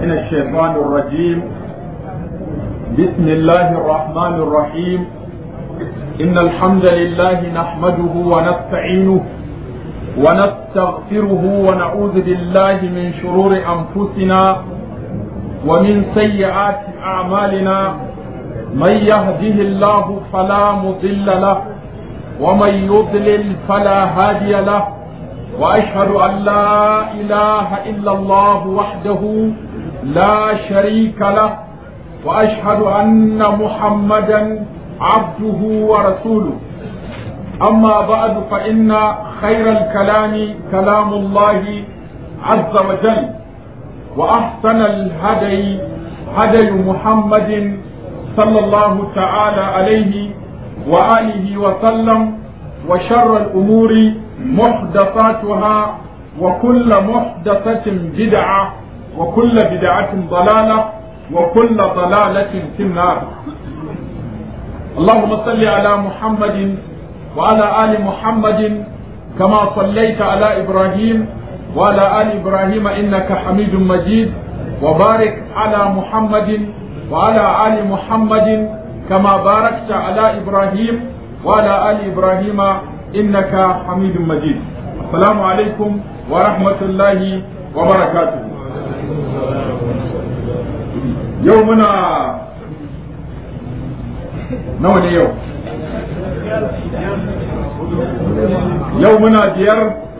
من الشيطان الرجيم بسم الله الرحمن الرحيم إن الحمد لله نحمده ونستعينه ونستغفره ونعوذ بالله من شرور أنفسنا ومن سيئات أعمالنا من يهده الله فلا مضل له ومن يضلل فلا هادي له واشهد ان لا اله الا الله وحده لا شريك له واشهد ان محمدا عبده ورسوله اما بعد فان خير الكلام كلام الله عز وجل واحسن الهدي هدي محمد صلى الله تعالى عليه وآله وسلم وشر الأمور محدثاتها وكل محدثة بدعة وكل بدعة ضلالة وكل ضلالة في النار اللهم صل على محمد وعلى آل محمد كما صليت على إبراهيم وعلى آل إبراهيم إنك حميد مجيد وبارك على محمد وعلى آل محمد كما باركت على إبراهيم وعلى آل إبراهيم إنك حميد مجيد السلام عليكم ورحمة الله وبركاته يومنا نوع يوم يومنا ديار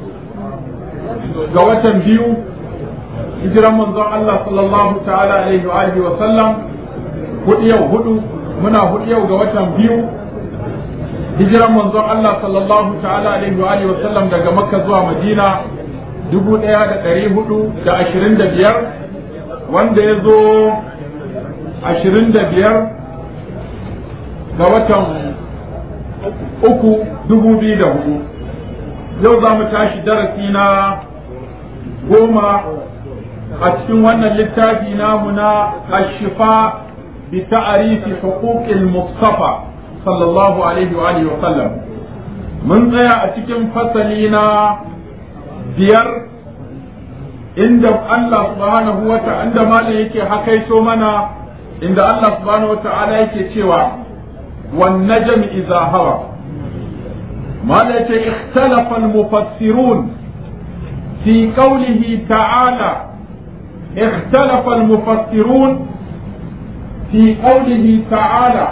قوة بيو hijiran manzon Allah sallallahu ta'ala alaihi wa alihi wa sallam hudu yau hudu muna hudu yau ga watan biyu hijiran manzon Allah sallallahu ta'ala alaihi wa alihi wa sallam daga Makka zuwa Madina dubu ɗaya da ɗari hudu da ashirin da biyar wanda ya zo ashirin da biyar ga watan uku dubu biyu da hudu yau za mu tashi darasi na goma a cikin wannan littafi namu na ashifa bi ta'arifi huquqil mustafa sallallahu alaihi wa alihi wa sallam mun tsaya a cikin fasali na biyar inda Allah subhanahu wa ta'ala inda malam yake hakaito mana inda Allah subhanahu wa ta'ala yake cewa wan najm idza hawa malam yake ikhtalafa al mufassirun fi qawlihi ta'ala اختلف المفسرون في قوله تعالى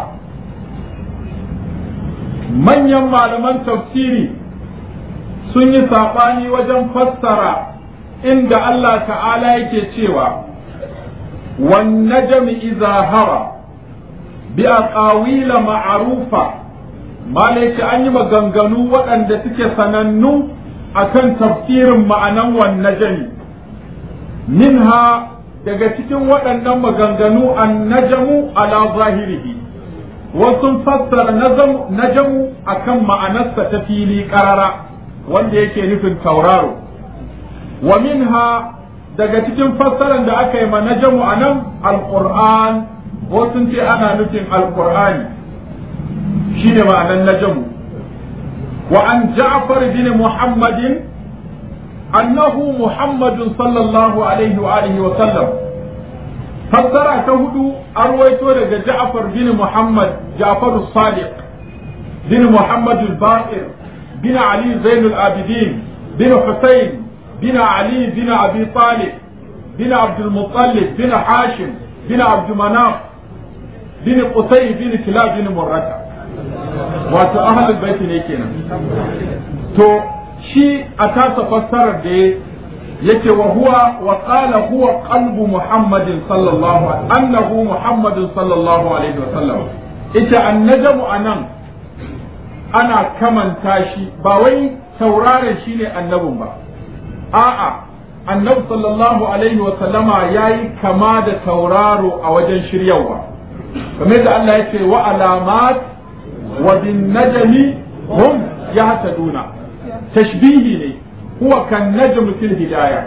من يما لمن تفسيري سني ساقاني وجن فسر عند الله تعالى يكتشوا والنجم إذا هوى بأقاويل معروفة ما ليك أني مغنغنو وأن تكي سننو أكن تفسير معنى والنجم minha daga cikin waɗannan maganganu an najamu ala zahirihi wasu fassara najamu akan ma'anarsa ta fili ƙarara wanda yake nufin tauraro wa minha daga cikin fassarar da aka yi ma najamu a nan alƙur'an wasu ce ana nufin alƙur'ani shi ne ma'anar najamu wa an ja'far bin muhammadin أنه محمد صلى الله عليه وآله وسلم فسر تهدو أرويت لك جعفر بن محمد جعفر الصادق بن محمد الباقر بن علي زين العابدين بن حسين بن علي بن أبي طالب بن عبد المطلب بن حاشم بن عبد مناف بن قصي بن كلاب بن مرة وأهل أهل البيت نيكينا تو shi a tasa fassarar da yake wa huwa wa qala huwa qalbu muhammadin sallallahu annahu muhammadin sallallahu alaihi wa sallam ita annajmu anan ana kamanta shi ba wai tauraron shi ne annabin ba a'a annabi sallallahu alaihi wa sallama yayi kama da tauraro a wajen shiryawa kamar da Allah ya ce wa alamat wa bin najmi hum yahtaduna tashbihi ne huwa kan najm fil hidaya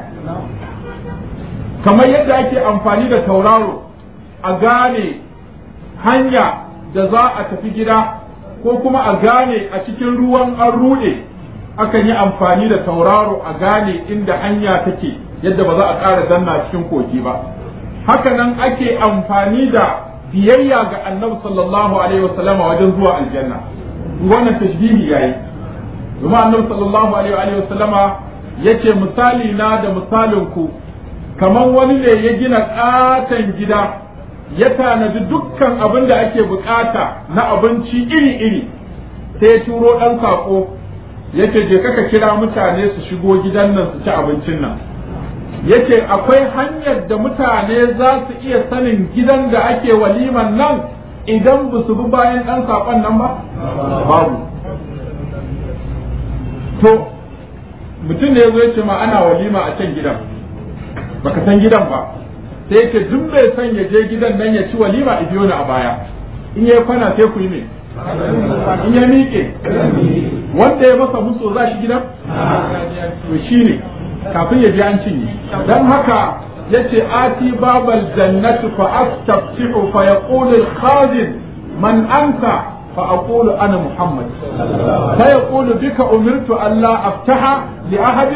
kamar yadda ake amfani da tauraro a gane hanya da za a tafi gida ko kuma a gane a cikin ruwan an rude akan yi amfani da tauraro a gane inda hanya take yadda ba za a ƙara danna cikin kogi ba haka nan ake amfani da biyayya ga annabi sallallahu alaihi wasallama wajen zuwa aljanna wannan tashbihi yayi kuma annabi sallallahu alaihi wasallama yace misali na da misalin ku kamar wani ne ya gina katon gida ya tanadi dukkan abin da ake bukata na abinci iri-iri sai ya turo ɗan saƙo yace je kaka kira mutane su shigo gidan nan su ci abincin nan yace akwai hanyar da mutane za su iya sanin gidan da ake waliman nan idan ba su bi bayan ɗan saƙon nan ba babu to mutum ne ya zo ya ce ma ana walima a can gidan baka san gidan ba sai ya ce duk bai san ya je gidan nan ya ci walima a biyo ni a baya in ya kwana sai ku yi me in ya miƙe wanda ya masa muso za shi gidan to shi ne kafin ya ji an cinye don haka ya ce ati babal jannatu fa astaftihu fa yaqulu al-khazin man anta فأقول أنا محمد فيقول بك أمرت ألا أفتح لأحد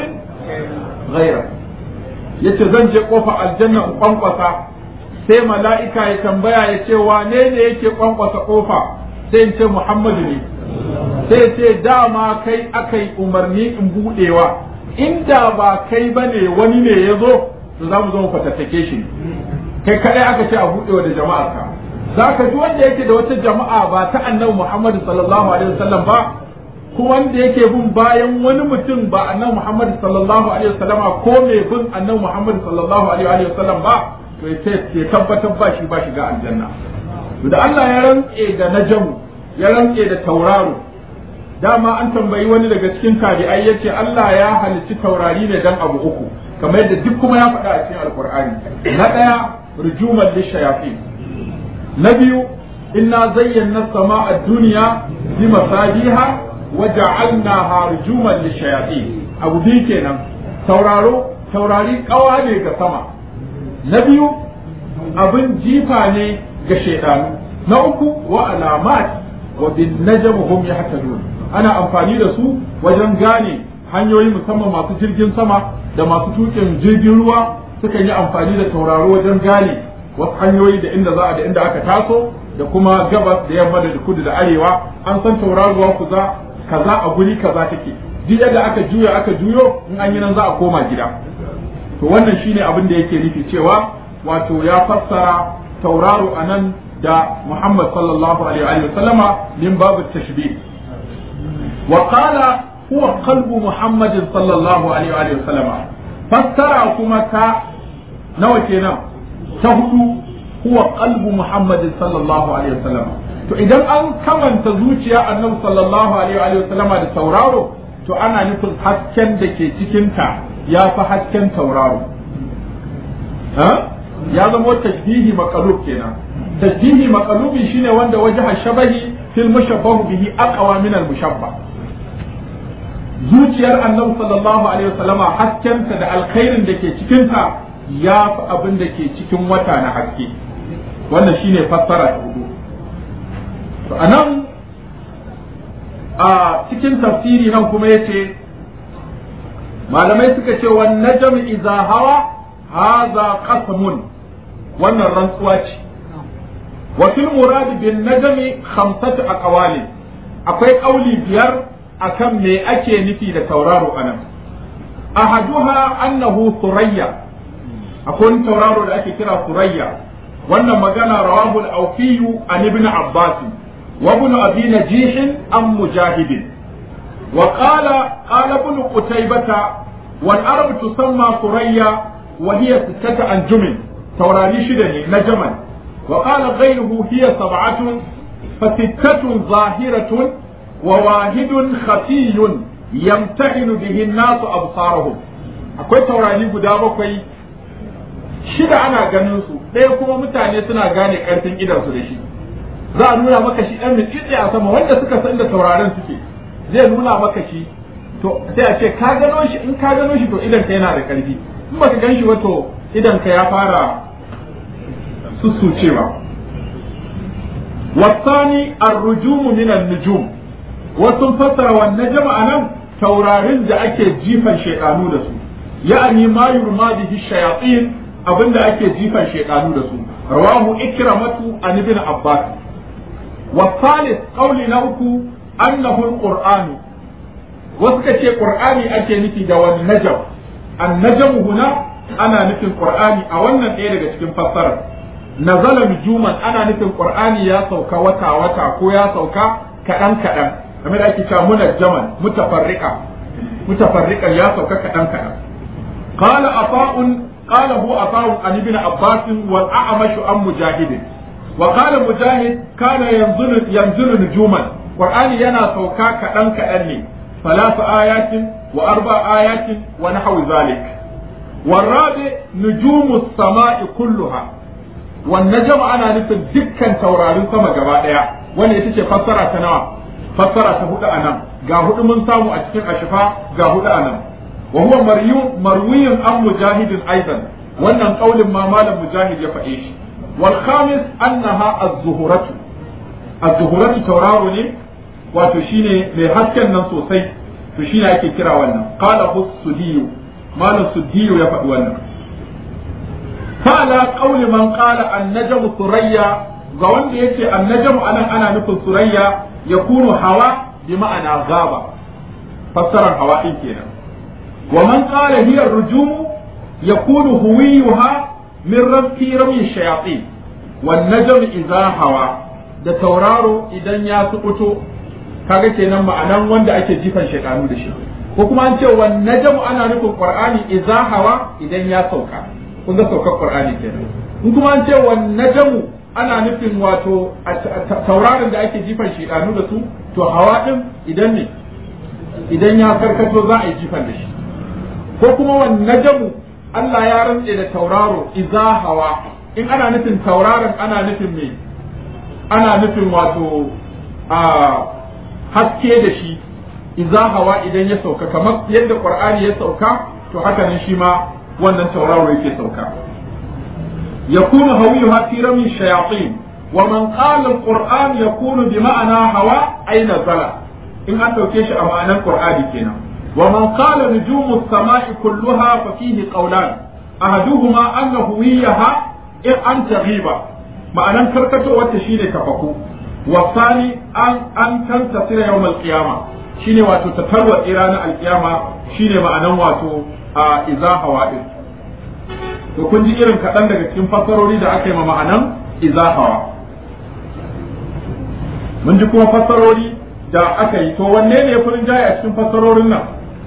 غيرك yace zan je kofa aljanna in kwankwasa sai mala'ika ya tambaya ya ce wane ne yake kwankwasa kofa sai in ce Muhammadu ne sai ce dama kai akai umarni in budewa inda ba kai bane wani ne ya zo to za mu zo mu fatattake shi kai kadai aka ce a budewa da jama'arka za ka ji wanda yake da wata jama'a ba ta annabi Muhammad sallallahu alaihi wasallam ba kuma wanda yake bin bayan wani mutum ba annabi Muhammad sallallahu alaihi wasallama ko mai bin annabi Muhammad sallallahu alaihi wasallam ba to ya tabbatar ba shi ba shiga aljanna to da Allah ya rantse da najamu ya rantse da tauraro dama an tambayi wani daga cikin tabi'ai yace Allah ya halicci taurari ne dan abu uku kamar yadda duk kuma ya faɗa a cikin alkur'ani na ɗaya rujuman lishayatin na biyu inna zayyana sama a duniya bi masabiha wa ja'alnaha rujuman lishayatin abu biyu kenan tauraro taurari kawa ne ga sama na biyu abin jifa ne ga shaidanu na uku wa alamat wa bin najm hum yahtadun ana amfani da su wajen gane hanyoyi musamman masu jirgin sama da masu tukin jirgin ruwa sukan yi amfani da tauraro wajen gane wasu hanyoyi da inda za a da inda aka taso da kuma gabas da yamma da kudu da arewa an san tauraruwa kuza kaza a guri kaza take duk yadda aka juya aka juyo in an yi nan za a koma gida to wannan shine abin da yake nufi cewa wato ya fassara tauraro a nan da Muhammad sallallahu alaihi wa sallama min babu tashbih wa qala huwa qalbu Muhammad sallallahu alaihi wa sallama fassara kuma ta nawa kenan ta hudu huwa qalbu Muhammad sallallahu alaihi wa sallama to idan an kamanta zuciya annabi sallallahu alaihi wa sallama da tauraro to ana nufin hasken da ke cikinta ya fi hasken tauraro ya zama tashbihi maqalub kenan tashbihi maqalubi shine wanda wajha shabahi fil mushabbahu bihi aqwa min al mushabbah zuciyar annabi sallallahu alaihi wasallama haskenta da alkhairin da ke cikinta ya fi abin da ke cikin wata na haske wannan shine fassara ta hudu to anan a cikin tafsiri nan kuma yace malamai suka ce wan najm idza hawa hadha qasmun wannan rantsuwa ce wa fil murad bin najmi khamsatu aqwali akwai kauli biyar akan me ake nufi da tauraro anan ahaduha annahu surayya akwai tauraro da ake kira surayya wannan magana rawahu al-awfiyu an ibn abbas wa ibn abi najih an mujahid wa qala qala ibn qutaybah wal arab tusamma surayya wa hiya sittatu anjumin taurari shida ne na jamal wa qala ghayruhu hiya sab'atun fa sittatun zahiratun wa wahidun khafiyun yamtahinu bihi an-nasu absarahum akwai taurari guda bakwai shida ana ganin su ɗaya kuma mutane suna gane ƙarfin idansu da shi za a nuna maka shi ɗan mitsitsi a sama wanda suka san da taurarin suke zai nuna maka shi to sai a ce ka gano shi in ka gano shi to idan ka yana da ƙarfi in baka gan shi wato idan ka ya fara sussucewa wasani arrujumu min nujum wasu fassara wannan jama'a nan taurarin da ake jifan shaidanu da su ya'ani ma yurma bihi shayatin abin da ake jifan shedanu da su rawahu ikramatu an ibn abbas wa thalith qawli na uku annahu alqur'anu wasu ka ce qur'ani ake nufi da wani najam an najam huna ana nufin qur'ani a wannan ɗaya daga cikin fassarar nazala nujuman ana nufin qur'ani ya sauka wata wata ko ya sauka kaɗan kaɗan kamar da ake cewa munajjaman mutafarriqa mutafarriqan ya sauka kaɗan kaɗan qala afa'un qala hu afa'un an ibn abbas wal a'mash an mujahid wa qala mujahid kana yanzuru yanzuru nujuman qur'ani yana sauka kaɗan kaɗan ne ثلاث آيات وأربع آيات ونحو ذلك والرابع نجوم السماء كلها والنجم أنا نفل دكا تورارين سما جبائع وانا يتشي فسرة تنوى فسرة تهود أنا قاهد من سامو أتكين أشفاء قاهد أنا وهو مروي عن مجاهد أيضا وانا قول ما مال مجاهد يفعيش والخامس أنها الزهرة الزهرة تورارني wato shine mai hasken nan sosai to shine ake kira wannan qala sudiyu malam sudiyu ya faɗi wannan fala qawli man qala an-najmu surayya ga wanda yace an-najmu anan ana nufin surayya yakunu hawa bi ma'ana gaba fassarar hawa din kenan wa man qala hiya ar-rujum yakunu huwiyuha min rabbi rami shayatin wan najmu idha hawa da tauraro idan ya sukuto kaga kenan ma'anan wanda ake jifan shaidanu da shi ko kuma an ce wan najmu ana nufin qur'ani idza hawa idan ya sauka kun ga saukar qur'ani kenan in kuma an ce wan najmu ana nufin wato tauraron da ake jifan shaidanu da su to hawa din idan ne idan ya karkato za a yi jifan da shi ko kuma wan najmu Allah ya rantse da tauraro idza hawa in ana nufin tauraron ana nufin me ana nufin wato a haske da shi iza hawa idan ya sauka kamar yadda qur'ani ya sauka to haka nan shi ma wannan tauraro yake sauka yakunu hawiyuha fi rami shayatin wa man qala alquran yakunu bi ma'ana hawa ay nazala in an dauke shi a ma'anar qur'ani kenan wa man qala nujumu as-sama'i kulluha fa fihi qawlan ahaduhuma annahu wiyaha in an taghiba ma'anan karkatowar ta shine kafaku والثاني أن أن تنتصر يوم القيامة شيني واتو تتروى إيران القيامة شيني ما أنا واتو إذا هوائل to kun ji irin kaɗan daga cikin fassarori da aka yi ma ma'anan izahawa mun ji kuma fassarori da aka yi to wanne ne ya furin jaye a cikin fassarorin nan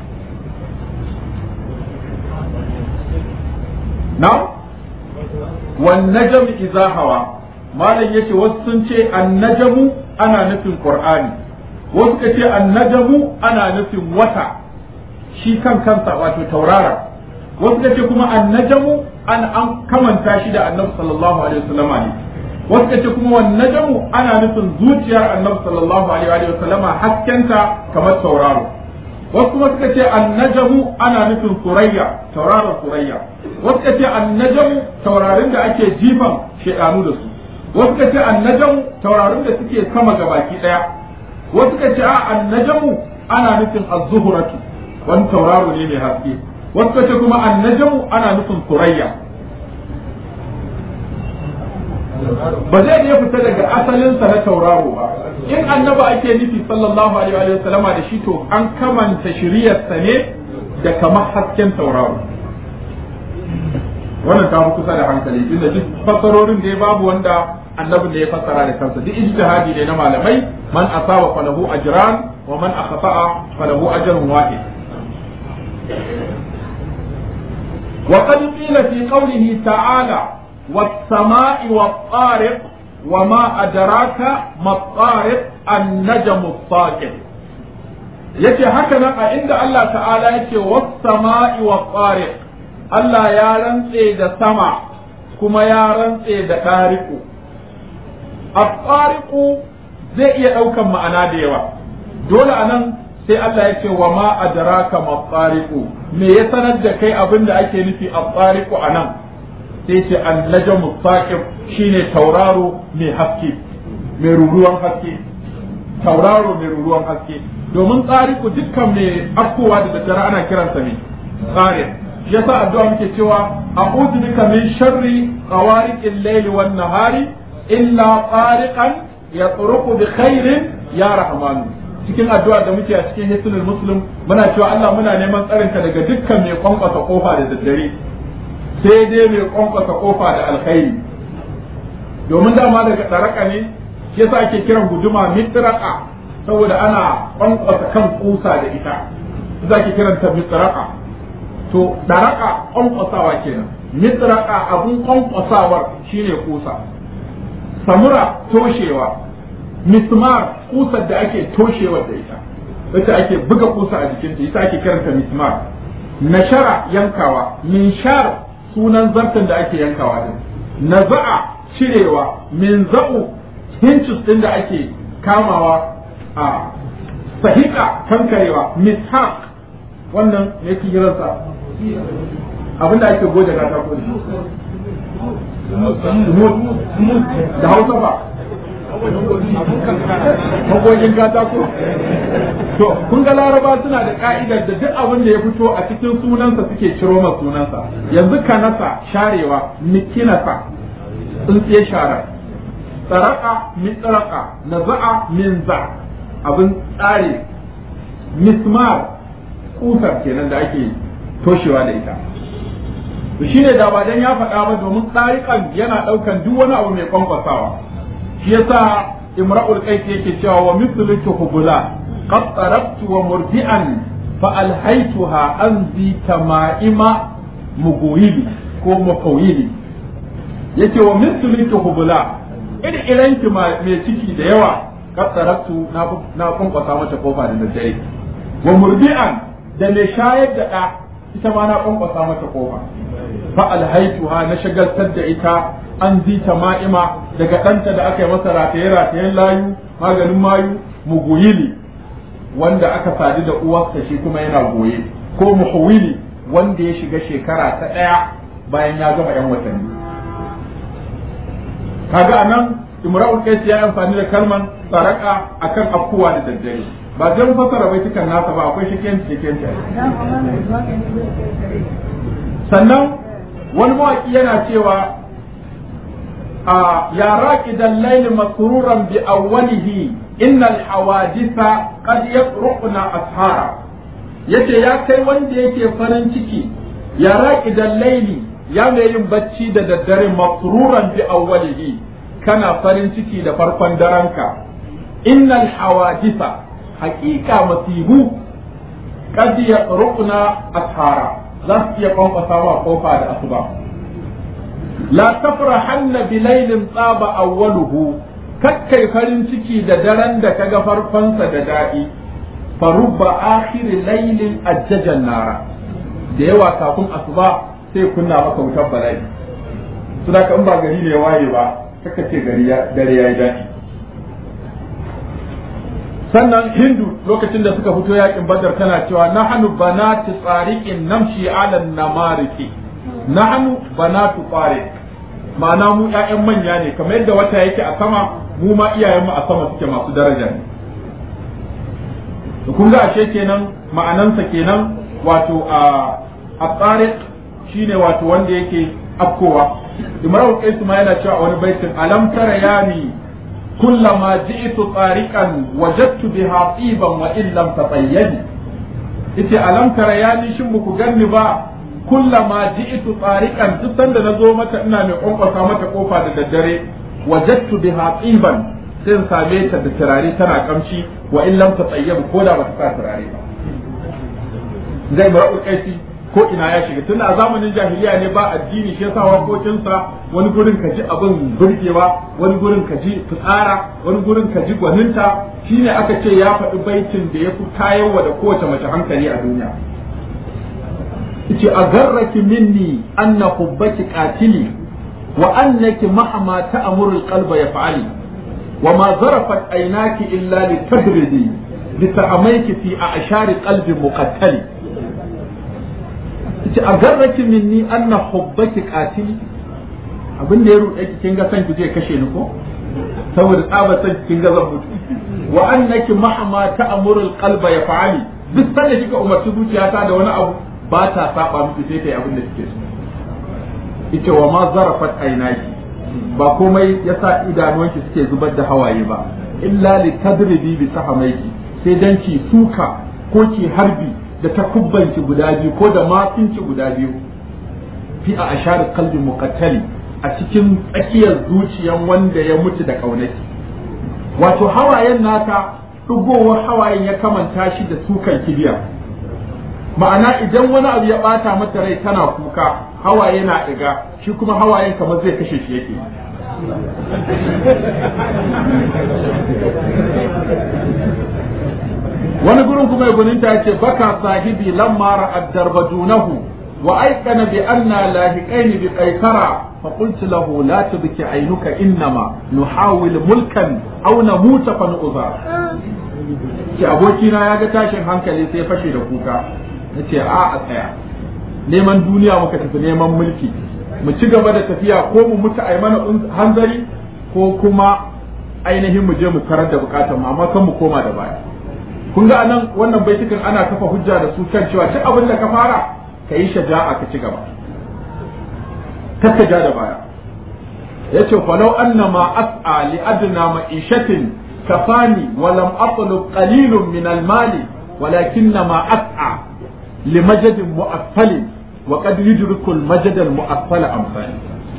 na wan najm izahawa malam yace wasu sun ce annajamu ana nufin qur'ani wasu ka ce annajamu ana nufin wata shi kan kansa wato taurara wasu ka ce kuma annajamu an an kamanta shi da annabi sallallahu alaihi wasallama ne wasu ka ce kuma wannajamu ana nufin zuciyar annabi sallallahu alaihi wasallama haskenta kamar tauraro wasu kuma suka ce annajamu ana nufin surayya tauraron surayya wasu ka ce annajamu taurarin da ake jifan shedanu da su wasu ka ce annajamu taurarin da suke sama ga baki daya wasu ka ce a annajamu ana nufin az-zuhratu wani tauraro ne mai haske wasu ka ce kuma annajamu ana nufin surayya ba zai iya fita daga asalinsa na tauraro ba in annaba ake nufi sallallahu alaihi wa sallama da shi to an kamanta shiriyarsa ne da kamar hasken tauraro wannan ta fi kusa da hankali tunda duk fassarorin da ya babu wanda annabin da ya fassara da kansa duk ijtihadi ne na malamai man asaba falahu ajran wa man akhta'a falahu ajrun wahid وقد قيل في قوله تعالى والسماء والطارق وما أدراك ما الطارق النجم الطاقم yace haka nan a inda Allah ta'ala yake was-sama'i was-tariq Allah ya rantse da sama kuma ya rantse da tariqu at-tariqu zai iya daukan ma'ana da yawa dole anan sai Allah yake wa ma adraka ma-tariqu me ya sanar da kai abin da ake nufi at-tariqu anan sai ce annajamu saqib shine tauraro mai haske mai ruruwan haske tauraro mai ruruwan haske domin tsariku dukkan mai afkowa da daddare ana kiransa mai tsarin shi yasa addu'a muke cewa a'udhu bika min sharri qawariqil layli wan nahari illa tariqan yatruqu bi khairin ya rahmanu cikin addu'a da muke a cikin hisnul muslim muna cewa Allah muna neman tsarinka daga dukkan mai kwankwasa kofa da daddare sai dai mai kwankwasa kofa da alkhairi domin dama daga tsaraka ne shi yasa ake kiran guduma mitraka saboda ana kwankwasa kan kusa da ita za ki kiranta mitraka to daraka kwankwasawa kenan mitraka abun kwankwasawar shine kusa samura toshewa mismar kusar da ake toshewar da ita wacce ake buga kusa a jikinta ita ake kiranta mismar nashara yankawa minshar sunan zartan da ake yankawa din naza'a cirewa min za'u hincis din da ake kamawa a sahika kankarewa mishaq wannan ne ke kiransa abinda ake goje katako da hausa ba magogin katako to kun ga laraba suna da ka'idar da duk abin da ya fito a cikin sunansa suke ciro ma sunansa yanzu kanasa sharewa mikinasa tsintsiye shara tsaraka min tsaraka naza'a min za abin tsare mismar kusar kenan da ake toshewa da ita to shine da ba dan ya faɗa ba domin tsarikan yana ɗaukan duk wani abu mai kwankwasawa shi yasa imra'ul qais yake cewa wa mithluki hubula qad tarabtu wa murdi'an fa alhaytuha anzi tama'ima muguyili ko mafawili yake wa mithluki hubula iri iranki mai ciki da yawa qad tarabtu na kwankwasa mata kofa da daddare wa murdi'an da mai shayar da ɗa ita ma na kwankwasa mata kofa fa alhaituha na shagaltar da ita an zita ma'ima daga ɗanta da aka yi masa rataye ratayen layu maganin mayu muguyili wanda aka sadu da uwarsa shi kuma yana goye ko muhawili wanda ya shiga shekara ta ɗaya bayan ya gama yan watanni kaga anan imra'ul qais ya amfani da kalman saraka akan afkuwa da daddare ba zan fasara bai cikin nasa ba akwai shiken shiken sannan wani mawaki yana cewa a ya raki dallaili masruran bi awwalihi innal hawadisa qad yaqruqna ashara yace ya kai wanda yake farin ciki ya raki dallaili ya mai yin bacci da daddare masruran bi awwalihi kana farin ciki da farkon daranka innal hawadisa haƙiƙa masihu kad ya rukuna ashara za su iya kwankwasa wa kofa da asuba la tafrahanna bilailin tsaba awwaluhu kakkai farin ciki da daren da kaga farkonsa da daɗi farubba akhiri lailin ajjajan nara da yawa kafin asuba sai kunna maka wutar bala'i su da in ba gari ne waye ba kaka ce gari dare ya yi daɗi sannan hindu lokacin da suka fito yakin badar tana cewa nahnu banati tsariqin namshi ala namariki nahnu banatu tsariq ma'ana mu ƴaƴan manya ne kamar yadda wata yake a sama mu ma iyayen mu a sama suke masu daraja ne to kun ga ashe kenan ma'anansa kenan wato a a tsariq shine wato wanda yake afkowa imra'ul qais ma yana cewa wani baitin alam tara yani كلما جئت طارقا وجدت بها طيبا وان لم تطيبي ite alam tara ya ni shin muku ganni ba kullama ji'tu tariqan duk sanda nazo mata ina mai kwankwasa mata kofa da daddare wajadtu biha tsiban sai in same ta da turare tana kamshi wa in lam tatayyab ko da bata sa turare ba zai mar'ul qaisi ko ina ya shiga tunda a zamanin jahiliya ne ba addini shi yasa wakokinsa wani gurin ka ji abin burgewa wani gurin ka ji fitsara wani gurin ka ji gwaninta shine aka ce ya faɗi baitin da ya fi tayarwa da kowace mace hankali a duniya ce a garraki minni anna hubbaki qatili wa annaki mahama ta'muru alqalba yaf'ali wa ma zarafat aynaki illa litadridi lita'amayki fi a'shari qalbi muqattali ce a garraki minni anna hubbaki qatili abin da ya ruɗe ki kin ga san ki zai kashe ni ko saboda tsabar san kin ga zan mutu wa annaki mahama ta'muru alqalba yaf'ali duk sanda kika umarci zuciyata da wani abu ba ta saba miki sai kai abin da kike so ita wa ma zarafat ainaki ba komai yasa idanuwanki suke zubar da hawaye ba illa li tadribi bi sahamaiki sai dan ki suka ko ki harbi da takubbanki guda biyu ko da matsinki guda biyu fi a ashar qalbi muqattali a cikin tsakiyar zuciyan wanda ya mutu da kaunaki wato hawayen naka dugowar hawayen ya kamanta shi da sukan kibiya ma'ana idan wani abu ya bata mata rai tana kuka hawaye na ɗiga shi kuma hawayen kamar zai kashe shi yake wani gurin kuma ya guninta ya ce baka sahibi lamma ra'ad darbadunahu wa aikana bi anna lahiqaini bi qaisara فقلت له لا تبكي عينك إنما نحاول ملكا أو نموت فنؤذى ki abokina ya ga tashin hankali sai fashe da kuka na ce a a tsaya neman duniya muka tafi neman mulki mu ci gaba da tafiya ko mu mutu a mana hanzari ko kuma ainihin mu je mu tarar da bukatar mu amma kan mu koma da baya kun ga anan wannan baitukan ana kafa hujja da su kan cewa duk abin da ka fara ka yi shaja'a ka ci gaba kakka ja da baya yace falau annama as'a li adna ma'ishatin kafani wa lam atlub qalilun min al-mali walakinnama as'a li majadin mu'affalin wa qad yudriku al-majad al-mu'affal amsali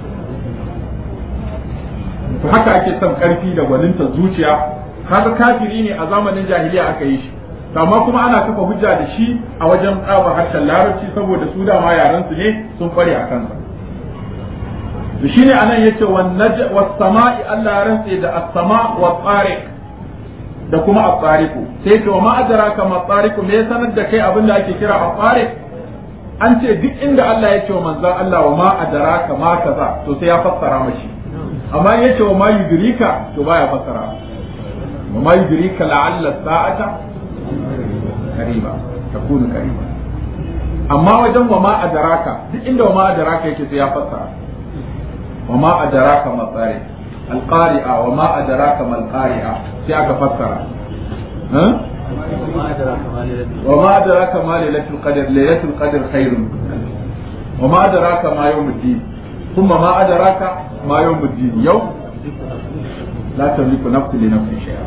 to haka ake son karfi da gwaninta zuciya kaga kafiri ne a zamanin jahiliya aka yi shi amma kuma ana kafa hujja da shi a wajen tsaba harshen larabci saboda su dama yaran su ne sun kware a kansa to shine anan yace wan naj was sama'i Allah ya rantse da as-sama wa tariq da kuma at-tariqu sai to ma adraka ma tariqu me sanar da kai abin da ake kira at-tariq an ce duk inda Allah ya ce wa manzon Allah wa ma adraka ma kaza to sai ya fassara mashi amma ya ce wa ma yudrika to baya fassara wa ma yudrika la'alla sa'ata qariba takunu qariba amma wajen wa ma adraka duk inda wa ma adraka yake sai ya fassara وما أدراك ما الطارق القارئة وما أدراك ما القارئة في أكا فسر ها؟ وما أدراك ما ليلة القدر ليلة القدر خير وما أدراك ما يوم الدين ثم ما أدراك ما يوم الدين يوم لا تملك نفس لنفس شيئا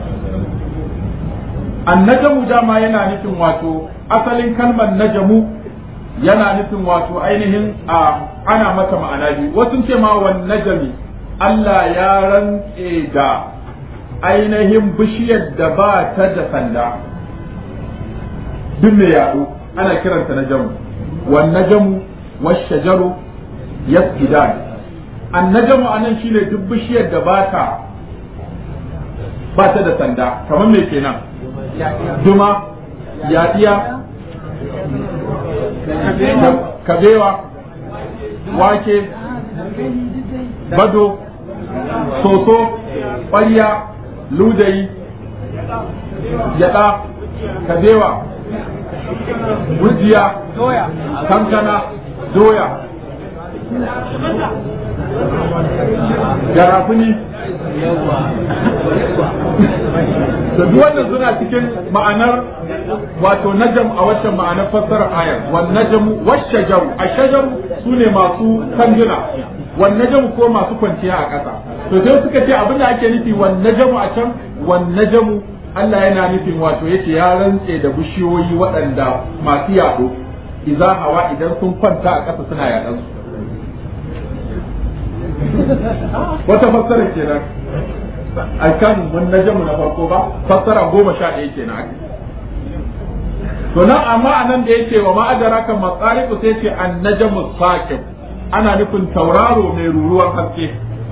النجم جاما yana nufin wato asalin kalmar najamu yana nufin wato ainihin a ana mata ma'ana biyu wasu ce ma wan najami Allah ya rantse da ainihin bishiyar da ba ta da sanda duk mai yaɗo ana kiranta najamu wan najamu washajaru yasjudan an najamu anan shine duk bishiyar da ba ta ba ta da sanda kamar me kenan duma yaɗiya kabewa wake bado soso ƙwarya ludayi yaɗa kabewa gujiya kankana doya garafuni da duk wannan suna cikin ma'anar wato najam a waccan ma'anar fassarar ayar wan najmu washajaru ashajaru sune masu kanduna wan najmu ko masu kwanciya a ƙasa to sai suka ce abin da ake nufi wan najmu a can wan najmu Allah yana nufin wato yace ya rantse da bishiyoyi waɗanda masu yaɗo idza hawa idan sun kwanta a ƙasa suna yaɗan su wata fassara kenan a kan mun najamu na farko ba fassara goma sha ɗaya kenan ake to nan amma a nan da yake wa ma'adara kan matsariku sai ce an najamu saqib ana nufin tauraro mai ruruwar haske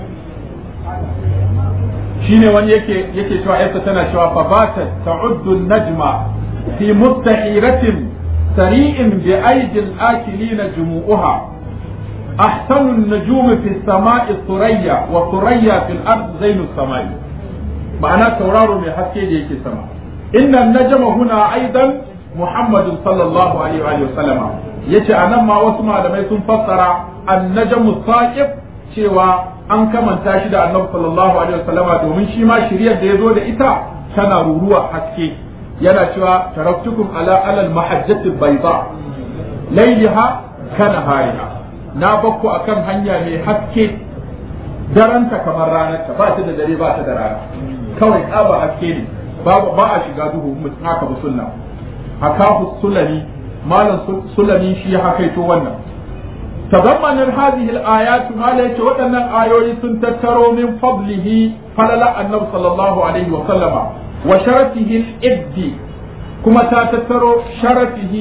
shine wani yake yake cewa yarsa tana cewa fa bata ta'uddu najma fi mustahiratin sari'in bi aidil akilina jumu'uha أحسن النجوم في السماء ثريا وثريا في الأرض زين السماء معناه تورار من حكي ديك السماء إن النجم هنا أيضا محمد صلى الله عليه وآله وسلم yace a nan ma wasu malamai sun fassara annajmu saqib cewa an kamanta shi da annabi sallallahu alaihi wasallama domin shi ma shiriyar da ya zo da ita tana ruruwa haske yana cewa taraktukum ala alal mahajjati bayda layliha kana hariha na bakku akan hanya mai haske daranta kamar ranarta ba ta da dare ba ta da rana kawai tsaba haske ne ba a shiga duhu mutum haka ba sunna hakahu sulami malam sulami shi ya hakaito wannan تضمن هذه الآيات ما ليش ودنا آيوي سنتترو من فضله فللا النبي صلى الله عليه وسلم وشرفه الإبد كما تتترو شرفه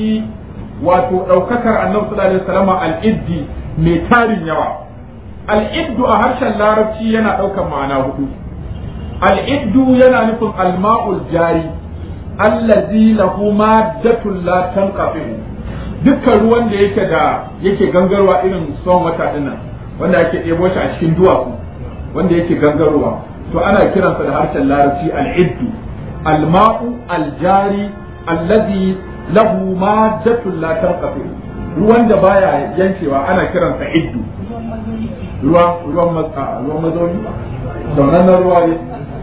وتوككر النبي صلى الله عليه وسلم الإبد ميتار يوا الإبد أهرش اللاربشي ينا أوكا معناه الإبد ينا نفهم الماء الجاري الذي له مادة لا تنقطع dukkan ruwan da yake da yake gangarwa irin son wata dinnan wanda ake ɗebo shi a cikin duwatsu wanda yake gangarowa to ana kiransa da harshen larabci al-iddu al-ma'u al-jari allazi lahu maddatun la tanqati ruwan da baya yankewa ana kiransa iddu ruwa ruwan matsa ruwan mazauni daunan ruwa ne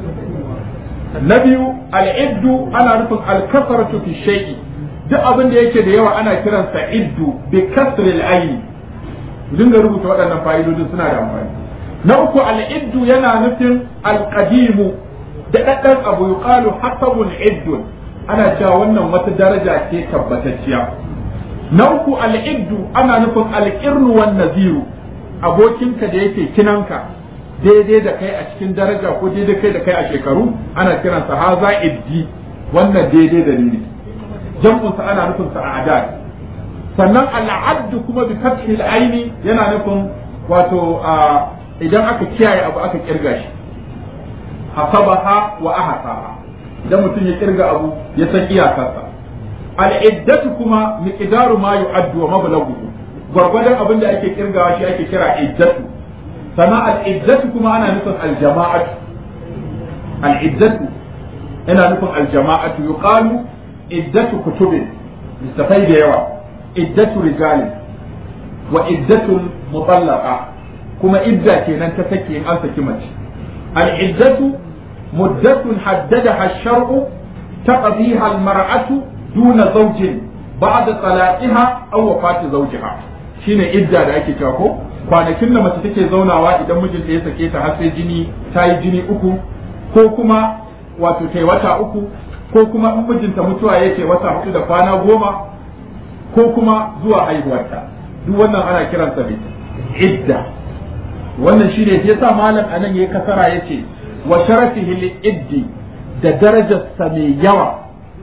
na biyu al-iddu ana nufin al-kasratu fi shay'i duk abin da yake da yawa ana kiransa iddu bi kasril aini dinga rubuta waɗannan fa'idodin suna da amfani na uku al-iddu yana nufin al-qadimu da daddan abu yuqalu hasabun iddu ana cewa wannan wata daraja ce tabbatacciya na uku al-iddu ana nufin al-qirnu wan naziru abokinka da yake kinanka daidai da kai a cikin daraja ko daidai kai da kai a shekaru ana kiransa haza iddi wannan daidai da ni ne jam'unsa ana nufin sa a adad sannan al'addu kuma bi fathil aini yana nufin wato idan aka kiyaye abu aka kirga shi hasabaha wa ahsaha idan mutum ya kirga abu ya san iyakarsa al'iddatu kuma miqdaru ma yu'addu wa mablaghuhu gwargwadon abin da ake kirgawa shi ake kira iddatu sannan al'iddatu kuma ana nufin aljama'atu al'iddatu yana nufin aljama'atu yuqalu iddatu kutubin littafai da yawa iddatu rijali wa iddatu mutallaqa kuma idda kenan ta sake in an saki mace al iddatu muddatun haddadaha ash-shar'u taqdiha al-mar'atu duna zawjin ba'da talaqiha aw wafati zawjiha shine idda da ake cewa ko kwanakin da mace take zaunawa idan mijinta ya sake ta har sai jini ta yi jini uku ko kuma wato ta wata uku ko kuma in mijinta mutuwa yake wata hudu da kwana goma ko kuma zuwa haihuwarta duk wannan ana kiransa ne idda wannan shine ya sa malam anan yayi kasara yace wa sharafihi li iddi da darajarsa mai yawa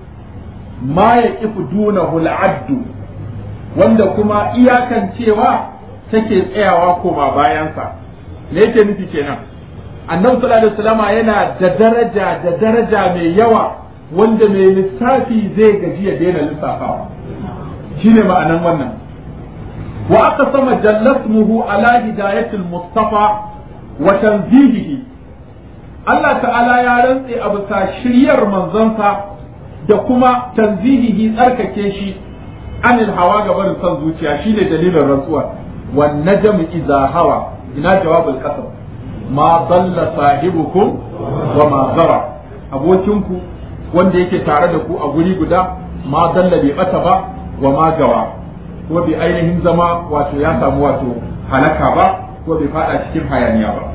ma ya kifu dunahu al'addu wanda kuma iyakan cewa take tsayawa koma bayansa me yake nufi kenan annabi sallallahu alaihi wasallama yana da daraja da daraja mai yawa wanda mai lissafi zai gaji ya daina lissafawa shine ma'anan wannan wa aka sama jallasmuhu ala hidayatul mustafa wa tanzihihi Allah ta'ala ya rantse a bisa shiryar manzansa da kuma tanzihihi tsarkake shi anil hawa ga barin son zuciya shine dalilin rantsuwa wan najmu idza hawa ina jawabul qasam ma dalla sahibukum wa ma zara abokinku wanda yake tare da ku a guri guda ma dalla bai bata ba wa ma gawa ko bai ainihin zama wato ya samu wato halaka ba ko bai fada cikin hayaniya ba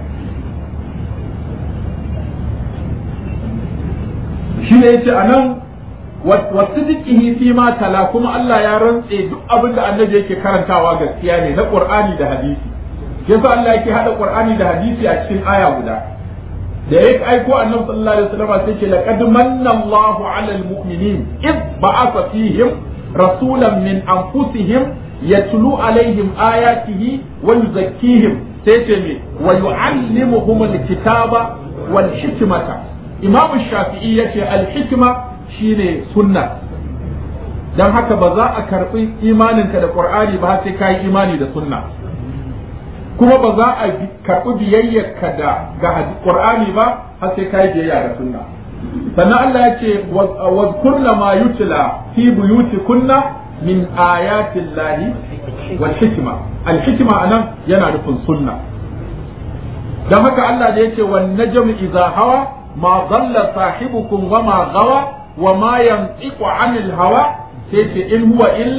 shi ne yace anan wasidiqihi fi ma tala kuma Allah ya rantse duk abin da annabi yake karantawa gaskiya ne na Qur'ani da hadisi yasa Allah yake hada Qur'ani da hadisi a cikin aya guda da ya aiko annabi sallallahu alaihi wasallam sai ce laqad manna Allahu 'alal mu'minin id ba'atha fihim rasulan min anfusihim yatlu alaihim ayatihi wa yuzakkihim sai ce me wa yu'allimuhum al-kitaba wal hikmata Imam Shafi'i yace al-hikma shine sunna dan haka ba za a karbi imaninka da Qur'ani ba sai kai imani da sunna kuma ba za a karɓi biyayyarka da ga Qur'ani ba har sai kai biyayya da sunna sannan Allah ya ce wa kullu ma yutla fi buyutikunna min ayatin lahi wal hikma al hikma anan yana nufin sunna dan haka Allah da yake wan najm idza hawa ma dhalla sahibukum wa ma gawa wa ma yantiqu anil hawa sai ce in huwa illa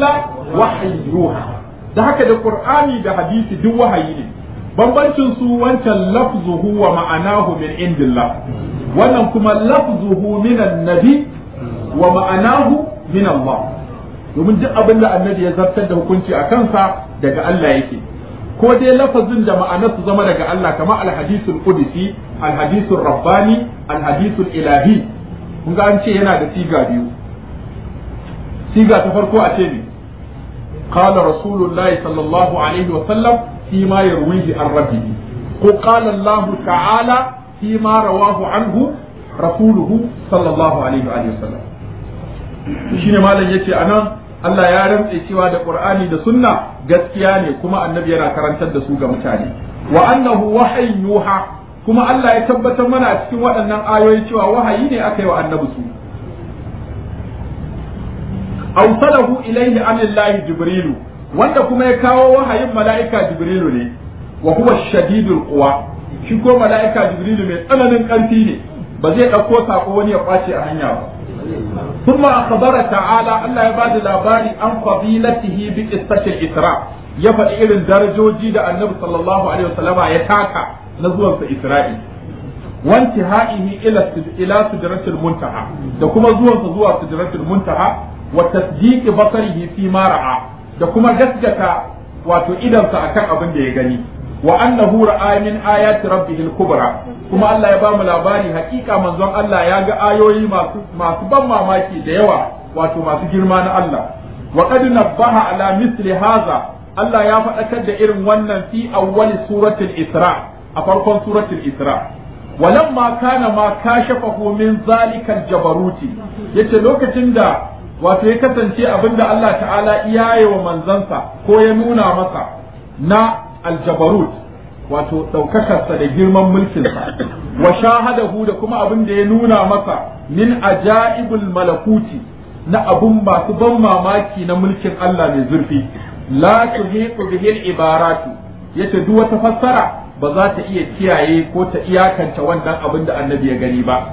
wahyi yuha da haka da qur'ani da hadisi duk wahayi ne bambancin su wancan lafzuhu wa ma'anahu min indillah wannan kuma lafzuhu min annabi wa ma'anahu min Allah domin duk abin da annabi ya zartar da hukunci a kansa daga Allah yake ko dai lafazin da ma'anar su zama daga Allah kamar alhadisul qudsi alhadisul rabbani alhadisul ilahi kun ga an ce yana da siga biyu siga ta farko a ce ne قال رسول الله صلى الله عليه وسلم فيما يرويه عن ربه وقال الله تعالى فيما رواه عنه رسوله صلى الله عليه وآله وسلم shine malam yace anan Allah ya rantse cewa da Qur'ani da Sunna gaskiya ne kuma annabi yana karantar da su ga mutane wa annahu wahyin yuha kuma Allah ya tabbatar mana a cikin waɗannan ayoyi cewa wahayi ne aka yi wa annabi su awsalahu ilayhi anillahi jibrilu wanda kuma ya kawo wahayin mala'ika jibrilu ne wa huwa shadidul quwa shi ko mala'ika jibrilu mai tsananin ƙarfi ne ba zai ɗauko sako wani ya kwace a hanya ba ثم أخبر تعالى الله يبادل لاباري عن فضيلته بقصة الإسراء يفعل إلى درجوجي دا النبي صلى الله عليه وسلم يتاكا نزوة إسرائيل وانتهائه إلى إلى سدرة المنتهى da kuma zuwansa zuwa sidratul muntaha wa tasdiqi basarihi fi ma ra'a da kuma gaskata wato idansa akan abin da ya gani wa annahu ra'a min ayati rabbihil kubra kuma Allah ya bamu labari hakika manzon Allah ya ga ayoyi masu masu ban mamaki da yawa wato masu girma na Allah wa qad nabbaha ala misli hadha Allah ya faɗakar da irin wannan fi awwali suratul isra a farkon suratul isra walamma kana ma kashafahu min zalikal jabaruti yace lokacin da wato ya kasance abinda Allah ta'ala iyaye wa manzansa ko ya nuna masa na aljabarut wato ɗaukakarsa da girman mulkinsa wa shahadahu da kuma abin da ya nuna masa min ajaibul malakuti na abun masu ban mamaki na mulkin Allah mai zurfi la tuhiqu bihi ibaratu yace duk wata fassara ba za ta iya kiyaye ko ta iyakanta wannan abin da annabi ya gani ba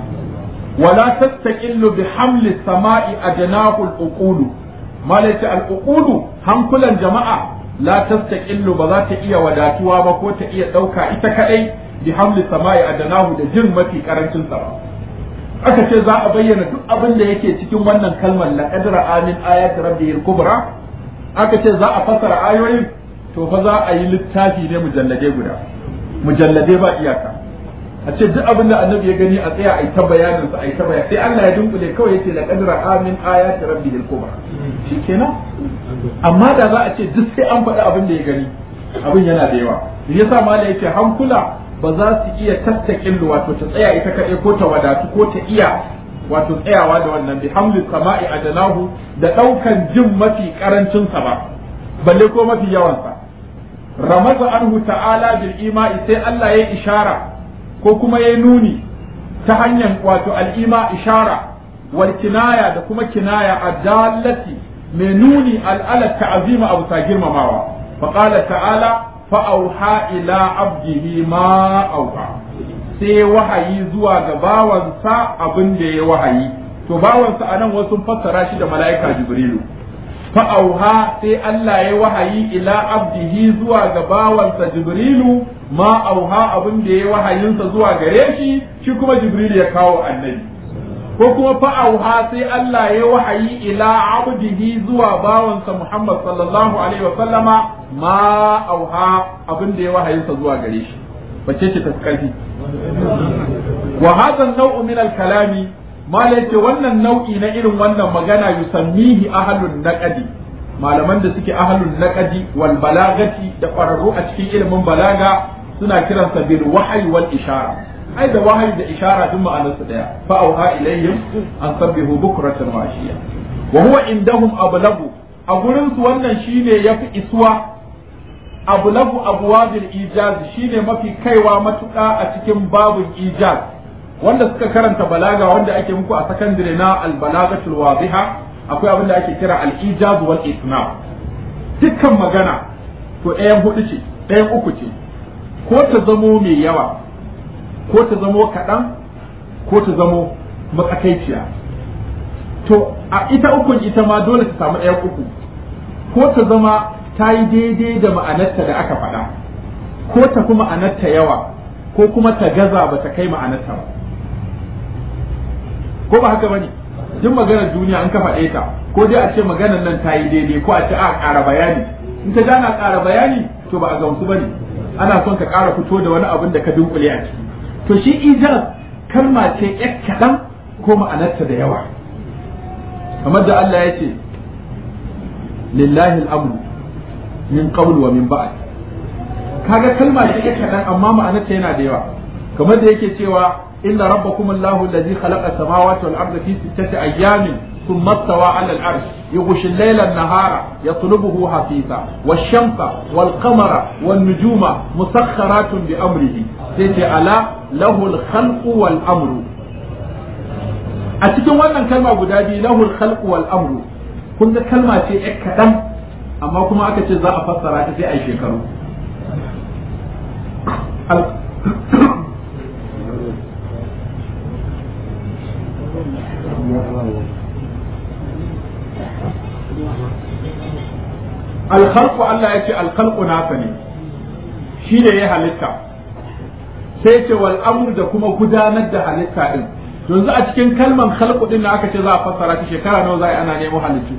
wala tastaqillu bi hamli sama'i ajnahu al-uqulu malaka al-uqulu hankulan jama'a la tastaqillu ba za ta iya wadatuwa ba ko ta iya ɗauka ita kadai bi hamli sama'i adanahu da jin mafi karancin sa aka ce za a bayyana duk abin da yake cikin wannan kalmar la qadra amin ayati rabbihil kubra aka ce za a fasara ayoyin to fa za a yi littafi ne mujallade guda mujallade ba iyaka a ce duk abin da annabi ya gani a tsaya a yi ta bayanin sa a yi ta bayani sai Allah ya dunkule kawai yace la qadra amin ayati rabbihil kubra shikenan amma da za a ce duk sai an faɗi abin da ya gani abin yana da yawa yasa mala yake hankula ba za su iya tattakin wato ta tsaya ita kaɗai ko ta wadatu ko ta iya wato tsayawa da wannan bi hamlin sama'i adanahu da ɗaukan jin mafi karancin sa ba balle ko mafi yawan sa ramaza anhu ta'ala bil ima'i sai Allah ya ishara ko kuma ya nuni ta hanyar wato al'ima ishara wal kinaya da kuma kinaya adallati mai nuni al'alar ta'azima abu ta girmamawa faƙala ta'ala fa'auha ila abdihi ma auha sai wahayi zuwa ga bawansa abin da ya wahayi to bawansa a nan wasu fassara shi da mala'ika jibrilu fa'auha sai Allah ya wahayi ila abdihi zuwa ga bawansa jibrilu ma auha abin da ya wahayinsa zuwa gare shi shi kuma jibrilu ya kawo annabi ko kuma fa'auha sai Allah ya wahayi ila abdihi zuwa bawansa Muhammad sallallahu alaihi wa sallama ma auha abin da ya wahayinsa zuwa gare shi bace ce ta karfi wa hadha an-naw'u min al-kalami mala yace wannan nau'i na irin wannan magana yusammihi ahlun naqadi malaman da suke ahlun naqadi wal balagati da ƙwararru a cikin ilimin balaga suna kiransa bil wahyi wal ishara ai da wahayi da ishara duk ma'anar su daya fa auha ilayhim an sabbihu bukratan wa ashiya wa huwa indahum ablagu a gurin su wannan shine yafi isuwa ablagu abwabil ijaz shine mafi kaiwa matuƙa a cikin babul ijaz wanda suka karanta balaga wanda ake muku a sakandare na al balagatul wadiha akwai abin da ake kira al ijaz wal isnad dukkan magana to ɗayan hudu ce ɗayan uku ce ko ta zamo mai yawa ko ta zamo kaɗan ko ta zamo matsakaiciya to a ita ukun ita ma dole ta samu ɗayan uku ko ta zama ta yi daidai da ma'anarta da aka faɗa ko ta fi ma'anarta yawa ko kuma ta gaza ba ta kai ma'anarta ba ko ba haka bane duk maganar duniya an ka faɗe ta ko dai a ce maganar nan ta yi daidai ko a ce a ƙara bayani in ka gana ƙara bayani to ba a gamsu bane ana son ka ƙara fito da wani abin da ka dunkule a ciki to shi ijaz kalma ce ƴar kaɗan ko ma'anarta da yawa kamar da Allah ya ce lillahi al'amru min qabl wa min ba'd kaga kalma ce ƴar kaɗan amma ma'anarta yana da yawa kamar da yake cewa inna rabbakum allahu allazi khalaqa samawati wal arda fi sittati ayyamin ثم استوى على العرش يغشي الليل النهار يطلبه حثيثا والشمس والقمر والنجوم مسخرات بأمره سيتي ألا له الخلق والأمر أتكلم وانا كلمة قدادي له الخلق والأمر كنت كلمة شيء كدم أما كما أكتش ذا أفسر في أي شكر alkhalqu Allah ya ce alkhalqu nasa ne shi ne ya halitta sai ce wal amru da kuma gudanar da halitta din yanzu a cikin kalman khalqu din da aka ce za a fassara ta shekara nawa za a ana nemo halittu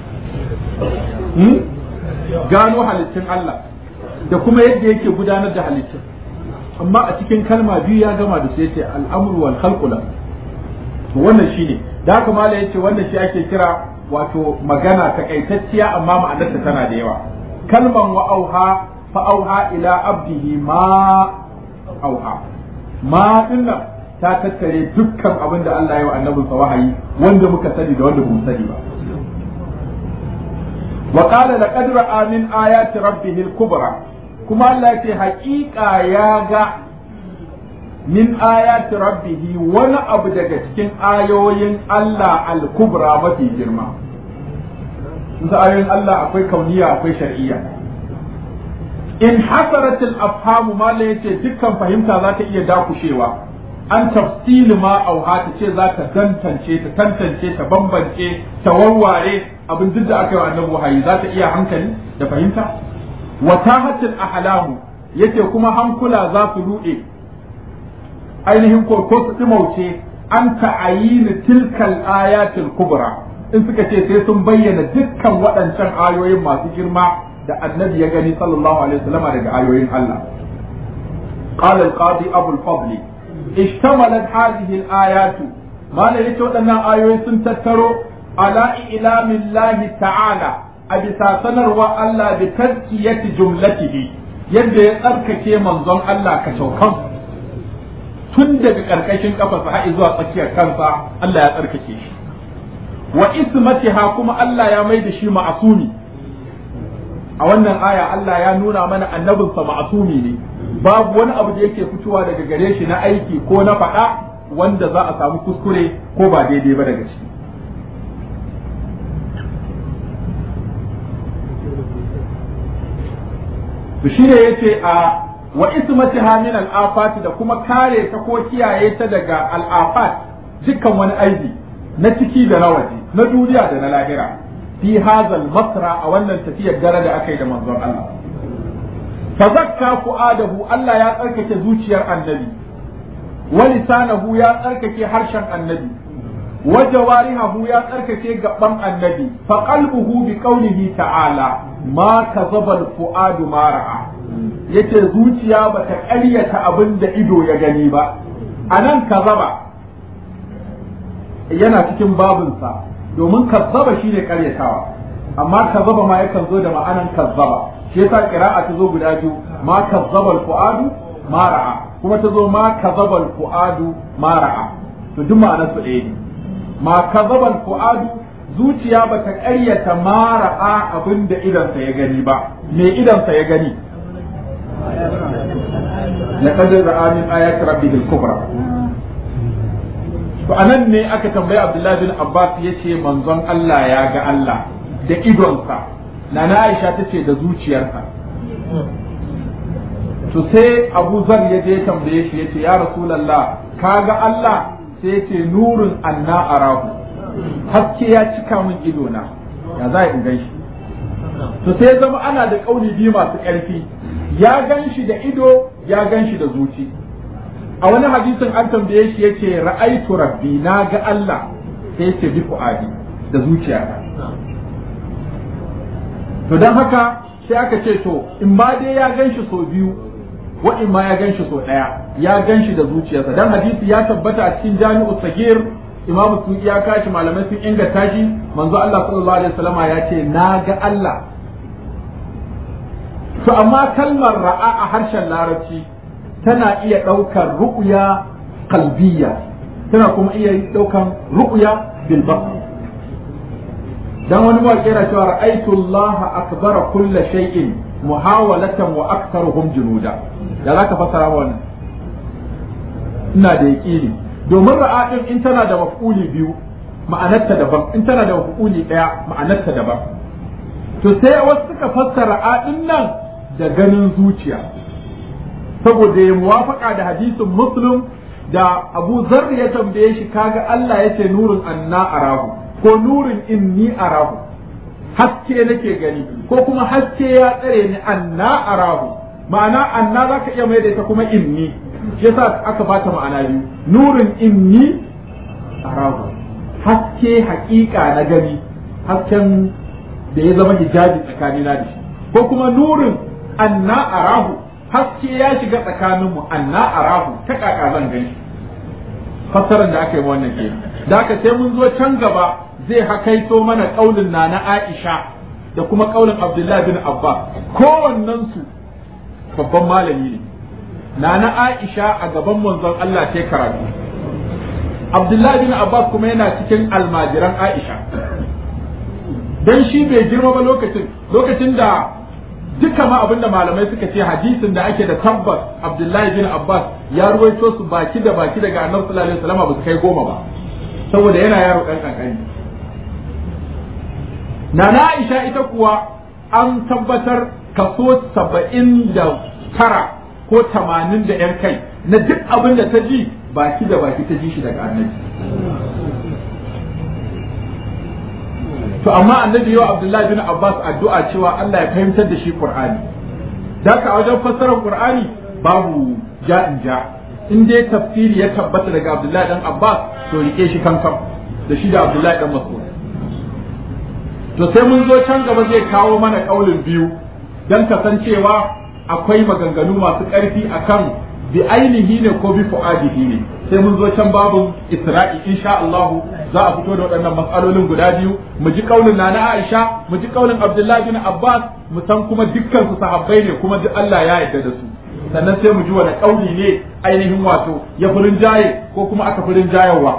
gano halittun Allah da kuma yadda yake gudanar da halittun amma a cikin kalma biyu ya gama da sai ce al'amru wal khalqu la to wannan shine da haka mala yace wannan shi ake kira wato magana takaitacciya amma ma'anarta tana da yawa kalman wa auha fa auha ila abdihi ma auha ma dinnan ta tattare dukkan abin da Allah ya wa annabinsa wahayi wanda muka sani da wanda bamu sani ba wa qala laqad ra'a min ayati rabbih al-kubra kuma Allah ya ce haƙiƙa ya ga min ayati rabbihi wani abu daga cikin ayoyin Allah al-kubra mafi girma sun ayoyin Allah akwai kauniya akwai shar'iyya in hasarat al-afhamu ma la yace dukkan fahimta za ta iya dakushewa an tafsil ma auha ta ce za ta tantance ta tantance ta bambance ta warware abin duk da aka yi wa annabi wahayi za ta iya hankali da fahimta wa tahatul ahlamu yace kuma hankula za su ruɗe ainihin ko ko su dimauce an ta'ayini tilkal ayatul kubra in suka ce sai sun bayyana dukkan waɗancan ayoyin masu girma da annabi ya gani sallallahu alaihi wasallam daga ayoyin Allah قال القاضي أبو الفضل اشتملت هذه الآيات ما لا waɗannan ayoyi sun tattaro ala ilamin lahi ta'ala a bisa sanarwa Allah bi tazkiyati jumlatihi yadda ya tsarkake manzon Allah ka shaukan tun daga ƙarƙashin kafarsa har zuwa tsakiyar kansa Allah ya tsarkake shi wa ismatiha kuma Allah ya mai da shi ma'asumi a wannan aya Allah ya nuna mana annabinsa ma'asumi ne babu wani abu da yake fitowa daga gare shi na aiki ko na faɗa wanda za a samu kuskure ko ba daidai ba daga ciki to shine yace a wa ismatiha min al-afat da kuma kare ta ko kiyaye ta daga al-afat dukkan wani aibi na ciki da na waje na duniya da na lahira fi hazal masra a wannan tafiyar dare da aka yi da manzon Allah fa zakka fu'adahu Allah ya tsarkake zuciyar annabi wa lisanahu ya tsarkake harshen annabi wa jawarihahu ya tsarkake gaban annabi fa qalbuhu bi qawlihi ta'ala ma kazaba al-fu'adu ma ra'a yace zuciya bata ƙaryata abin da ido ya gani ba anan kazaba yana cikin babinsa domin kazzaba shine ƙaryatawa amma kazzaba ma yakan zo da ma'anan kazzaba shi yasa qira'a ta zo guda biyu ma kazzaba al-fu'adu ma ra'a kuma ta zo ma kazzaba al-fu'adu ma ra'a to duk ma'anar su ɗaya ne ma kazzaba al-fu'adu zuciya bata ƙaryata ma ra'a abin da idansa ya gani ba me idansa ya gani laqad ra'a min ayati rabbihi al-kubra to anan ne aka tambayi Abdullahi bin Abbas yace manzon Allah ya ga Allah da idonsa nana Aisha tace da zuciyarsa to sai Abu Zar ya je tambaye shi yace ya Rasulullah ka ga Allah sai yace nurun anna arahu haske ya cika min idona ya za in gan shi to sai zama ana da kauli biyu masu ƙarfi ya gan shi da ido ya gan shi da zuci a wani hadisin an tambaye shi yace ra'aitu rabbi na ga Allah sai yace bi fuadi da zuciyata to dan haka sai aka ce to in ba dai ya gan shi sau biyu wa in ma ya gan shi sau ɗaya ya gan shi da zuciyarsa dan hadisi ya tabbata a cikin jami'u sagir imam suki ya kashi malamai sun inganta shi manzo Allah sallallahu alaihi wasallama ya ce na ga Allah to amma kalmar ra'a a harshen larabci tana iya ɗaukar ru'ya kalbiya tana kuma iya ɗaukan ru'ya bil dan wani mawaƙi yana cewa ra'aytu Allah akbara kulla shay'in muhawalatan wa aktharuhum junuda ya zaka fassara wannan ina da yaqini domin ra'a din in tana da maf'uli biyu ma'anarta daban in tana da maf'uli daya ma'anarta daban to sai wasu suka fassara ra'a din nan da ganin zuciya saboda ya muwafaka da hadisin muslim da Abu Zarr ya tambaye shi kaga Allah yace nurin anna arahu ko nurin inni arahu haske nake gani ko kuma haske ya tsare ni anna arahu ma'ana anna zaka iya mai da ita kuma inni shi yasa aka bata ma'ana biyu nurin inni arahu haske hakika na gani hasken da ya zama hijabi tsakanina da shi ko kuma nurin anna arahu haske ya shiga tsakaninmu anna arahu ta kaka zan gani fassarar da aka yi wannan ke da aka sai mun zo can gaba zai hakaito mana kaulin na na Aisha da kuma kaulin Abdullahi bin Abbas kowannen su babban malami ne na na Aisha a gaban manzon Allah ta karatu Abdullahi bin Abbas kuma yana cikin almajiran Aisha dan shi bai girma ba lokacin lokacin da duka ma abinda malamai suka ce hadisin da ake da tabbas Abdullahi bin Abbas ya ruwaito su baki da baki daga Annabi sallallahu alaihi wasallam ba su kai goma ba saboda yana yaro dan kankani Nana Aisha ita kuwa an tabbatar kaso saba'in da tara ko tamanin da ‘yan kai na duk abin da ta ji baki da baki ta ji shi daga annabi. To amma annabi yau Abdullahi bin Abbas addu'a cewa Allah ya fahimtar da shi Qur'ani. Daka a wajen fassarar Qur'ani babu ja'in ja. In dai tafsiri ya tabbata daga Abdullahi dan Abbas to rike shi kankan da shi da Abdullahi dan Mas'ud. to sai mun zo can gaba zai kawo mana kaulin biyu don kasancewa akwai maganganu masu ƙarfi akan bi ainihi ne ko bi fu'adihi ne sai mun zo can babun isra'i insha Allah za a fito da waɗannan matsalolin guda biyu mu ji kaulin na Aisha mu ji kaulin Abdullahi bin Abbas mu san kuma dukkan su sahabbai ne kuma duk Allah ya yarda da su sannan sai mu ji wani kauli ne ainihin wato ya furin jaye ko kuma aka furin jayewa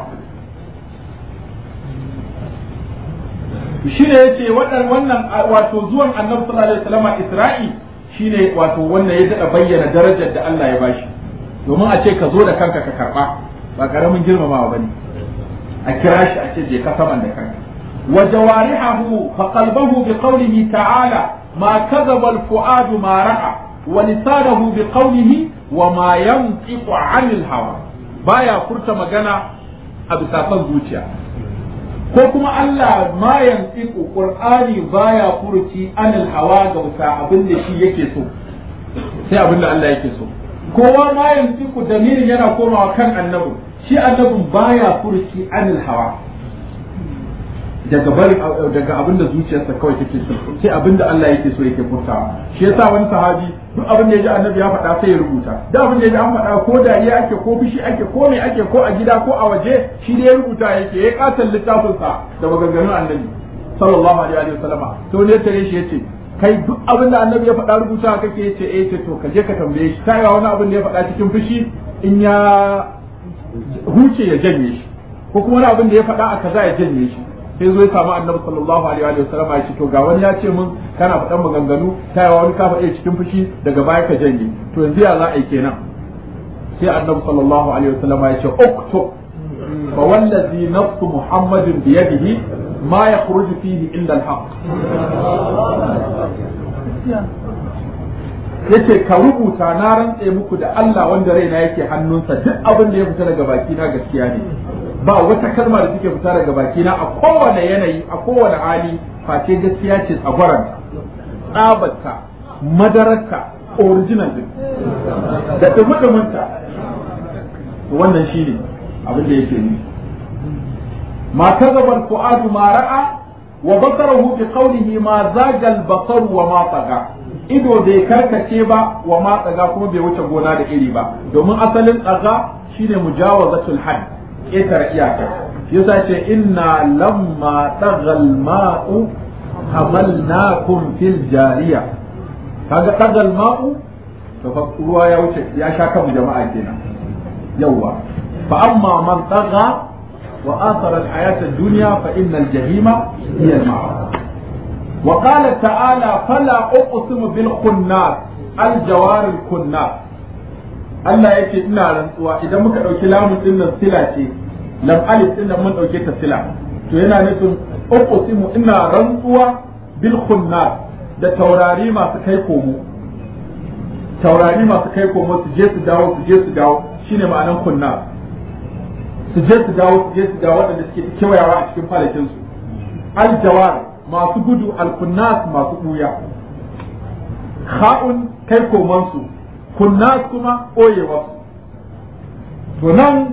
shi ne ya ce wannan wato zuwan annabi sallallahu alaihi wasallam Isra'i shine wato wannan ya daɗa bayyana darajar da Allah ya bashi domin a ce ka zo da kanka ka karba ba karamin girmamawa bane a kira shi a ce je ka saman da kanka wa jawarihahu fa qalbuhu bi qawlihi ta'ala ma kadhaba al fuad ma ra'a wa lisanahu bi qawlihi wa ma yantiqu 'anil hawa baya furta magana a bisa son zuciya ko kuma Allah ma yantiqu qur'ani baya furuci anil hawa ga bisa abin da shi yake so sai abin da Allah yake so kowa ma yantiqu damirin yana komawa kan annabi shi annabin baya furuci anil hawa daga bari daga abin da zuciyarsa kawai take so sai abin da Allah yake so yake furtawa shi yasa wani sahabi duk abin da ya ji annabi ya faɗa sai ya rubuta duk abin da ya ji an faɗa ko dariya ake ko fushi ake ko me ake ko a gida ko a waje shi da ya rubuta yake ya katon littafin sa da maganganun annabi sallallahu alaihi wa sallama to ne tare shi yace kai duk abin da annabi ya faɗa rubuta kake yace eh ce to ka je ka tambaye shi tayi wani abin da ya faɗa cikin fushi in ya huce ya janye shi ko kuma wani abin da ya faɗa a kaza ya janye shi sai zo ya samu annabi sallallahu alaihi wa sallam ya ce to ga wani ya ce mun kana faɗan maganganu ta yawa wani ka faɗe cikin fushi daga baya ka janye to yanzu ya za a yi kenan sai annabi sallallahu alaihi wa sallam ya ce uktu fa wallazi nafsu muhammadin bi yadihi ma yakhruju fihi illa al-haq yace ka rubuta na rantse muku da Allah wanda raina yake hannunsa duk abin da ya fita daga baki na gaskiya ne ba wata kalma da take fita daga baki na a kowane yanayi a kowane hali face gaskiya ce tsagwaranta tsabarta madararta original din da dumudumunta wannan shine abin da yake nufi ma kazaba al-fu'adu ma ra'a wa basarahu bi qawlihi ma zaga al-basar wa ma taga ido bai karkace ba wa ma tsaga kuma bai wuce gona da iri ba domin asalin tsaga shine mujawazatul hadd ƙetare iyaka yasa ce inna lamma tagal ma'u hamalnakum fil jariya kaga tagal ma'u to fa ruwa ya wuce ya sha kan jama'a kenan yawa fa amma man taga wa athara al hayat ad dunya fa innal jahima hiya al ma'a wa qala ta'ala fala uqsimu bil khunnas al jawar al khunnas Allah yake ina rantsuwa idan muka ɗauki lamun ɗin nan sila ce lam alif ɗin nan mun ɗauke ta sila to yana nufin uqsimu ina rantsuwa bil khunnas da taurari masu kai komo taurari masu kai komo su je su dawo su je su dawo shine ma'anan kunnas su je su dawo su je su dawo waɗanda suke kewayawa a cikin falakin su aljawar masu gudu alkunnas masu ɓuya kha'un kai komansu kunnas kuma ɓoyewa to nan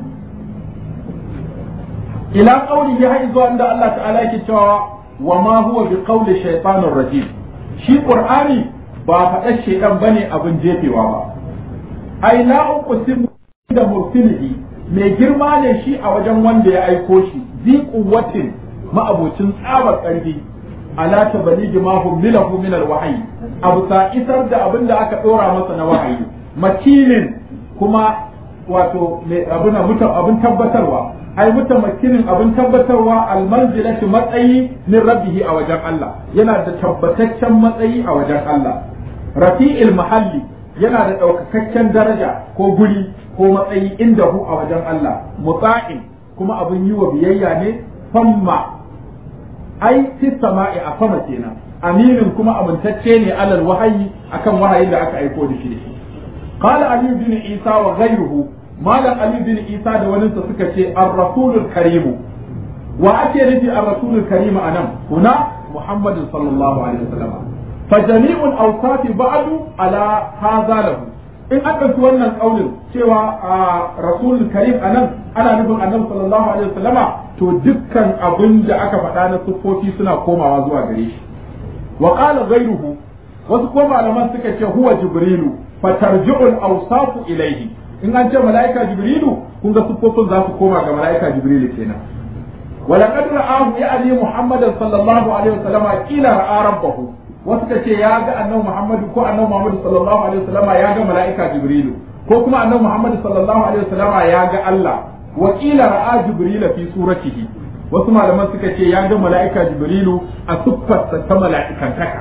ila qawli ya zuwa inda Allah ta'ala yake cewa wa ma huwa bi qawli shaytanir rajim shi qur'ani ba faɗa shaytan bane abin jefewa ba ai la uqsimu da mursilihi mai girma ne shi a wajen wanda ya aiko shi zi quwwatin ma'abocin tsabar ƙarfi ala tabaligi ma hummilahu min alwahyi abu sa isar da abin da aka dora masa na wahayi makilin kuma wato abin abin tabbatarwa ai mutamakinin abin tabbatarwa almanzilati matsayi min rabbihi a wajen Allah yana da tabbataccen matsayi a wajen Allah rafi'il mahalli yana da ɗaukakakken daraja ko guri ko matsayi inda hu a wajen Allah mutsa'in kuma abin yi wa biyayya ne famma ai fi sama'i a sama kenan aminin kuma amintacce ne alal wahayi akan wahayin da aka aiko da shi da shi qala ali bin isa wa ghayruhu malam ali bin isa da wani suka ce ar-rasulul karimu wa ake nufi ar-rasulul karimu anan kuna muhammad sallallahu alaihi wasallam fa jami'ul awsafi ba'du ala hadha lahu in aka ci wannan kaulin cewa a rasulul karim anan ana nufin annabi sallallahu alaihi wasallama to dukkan abin da aka faɗa na siffofi suna komawa zuwa gare shi wa qala ghayruhu wasu ko malaman suka ce huwa jibrilu fatarji'ul awsafu ilayhi in an ce malaika jibrilu kun ga siffofin za su koma ga malaika jibrilu kenan ولقد رآه يعني محمد صلى الله عليه وسلم قيل رأى ربه wasu ka ce ya ga annabi Muhammadu ko annabi Muhammadu sallallahu alaihi wasallama ya ga mala'ika Jibrilu ko kuma annabi Muhammadu sallallahu alaihi wasallama ya ga Allah wa qila ra'a Jibrila fi suratihi wasu malaman suka ce ya ga mala'ika Jibrilu a siffarsa ta mala'ikantaka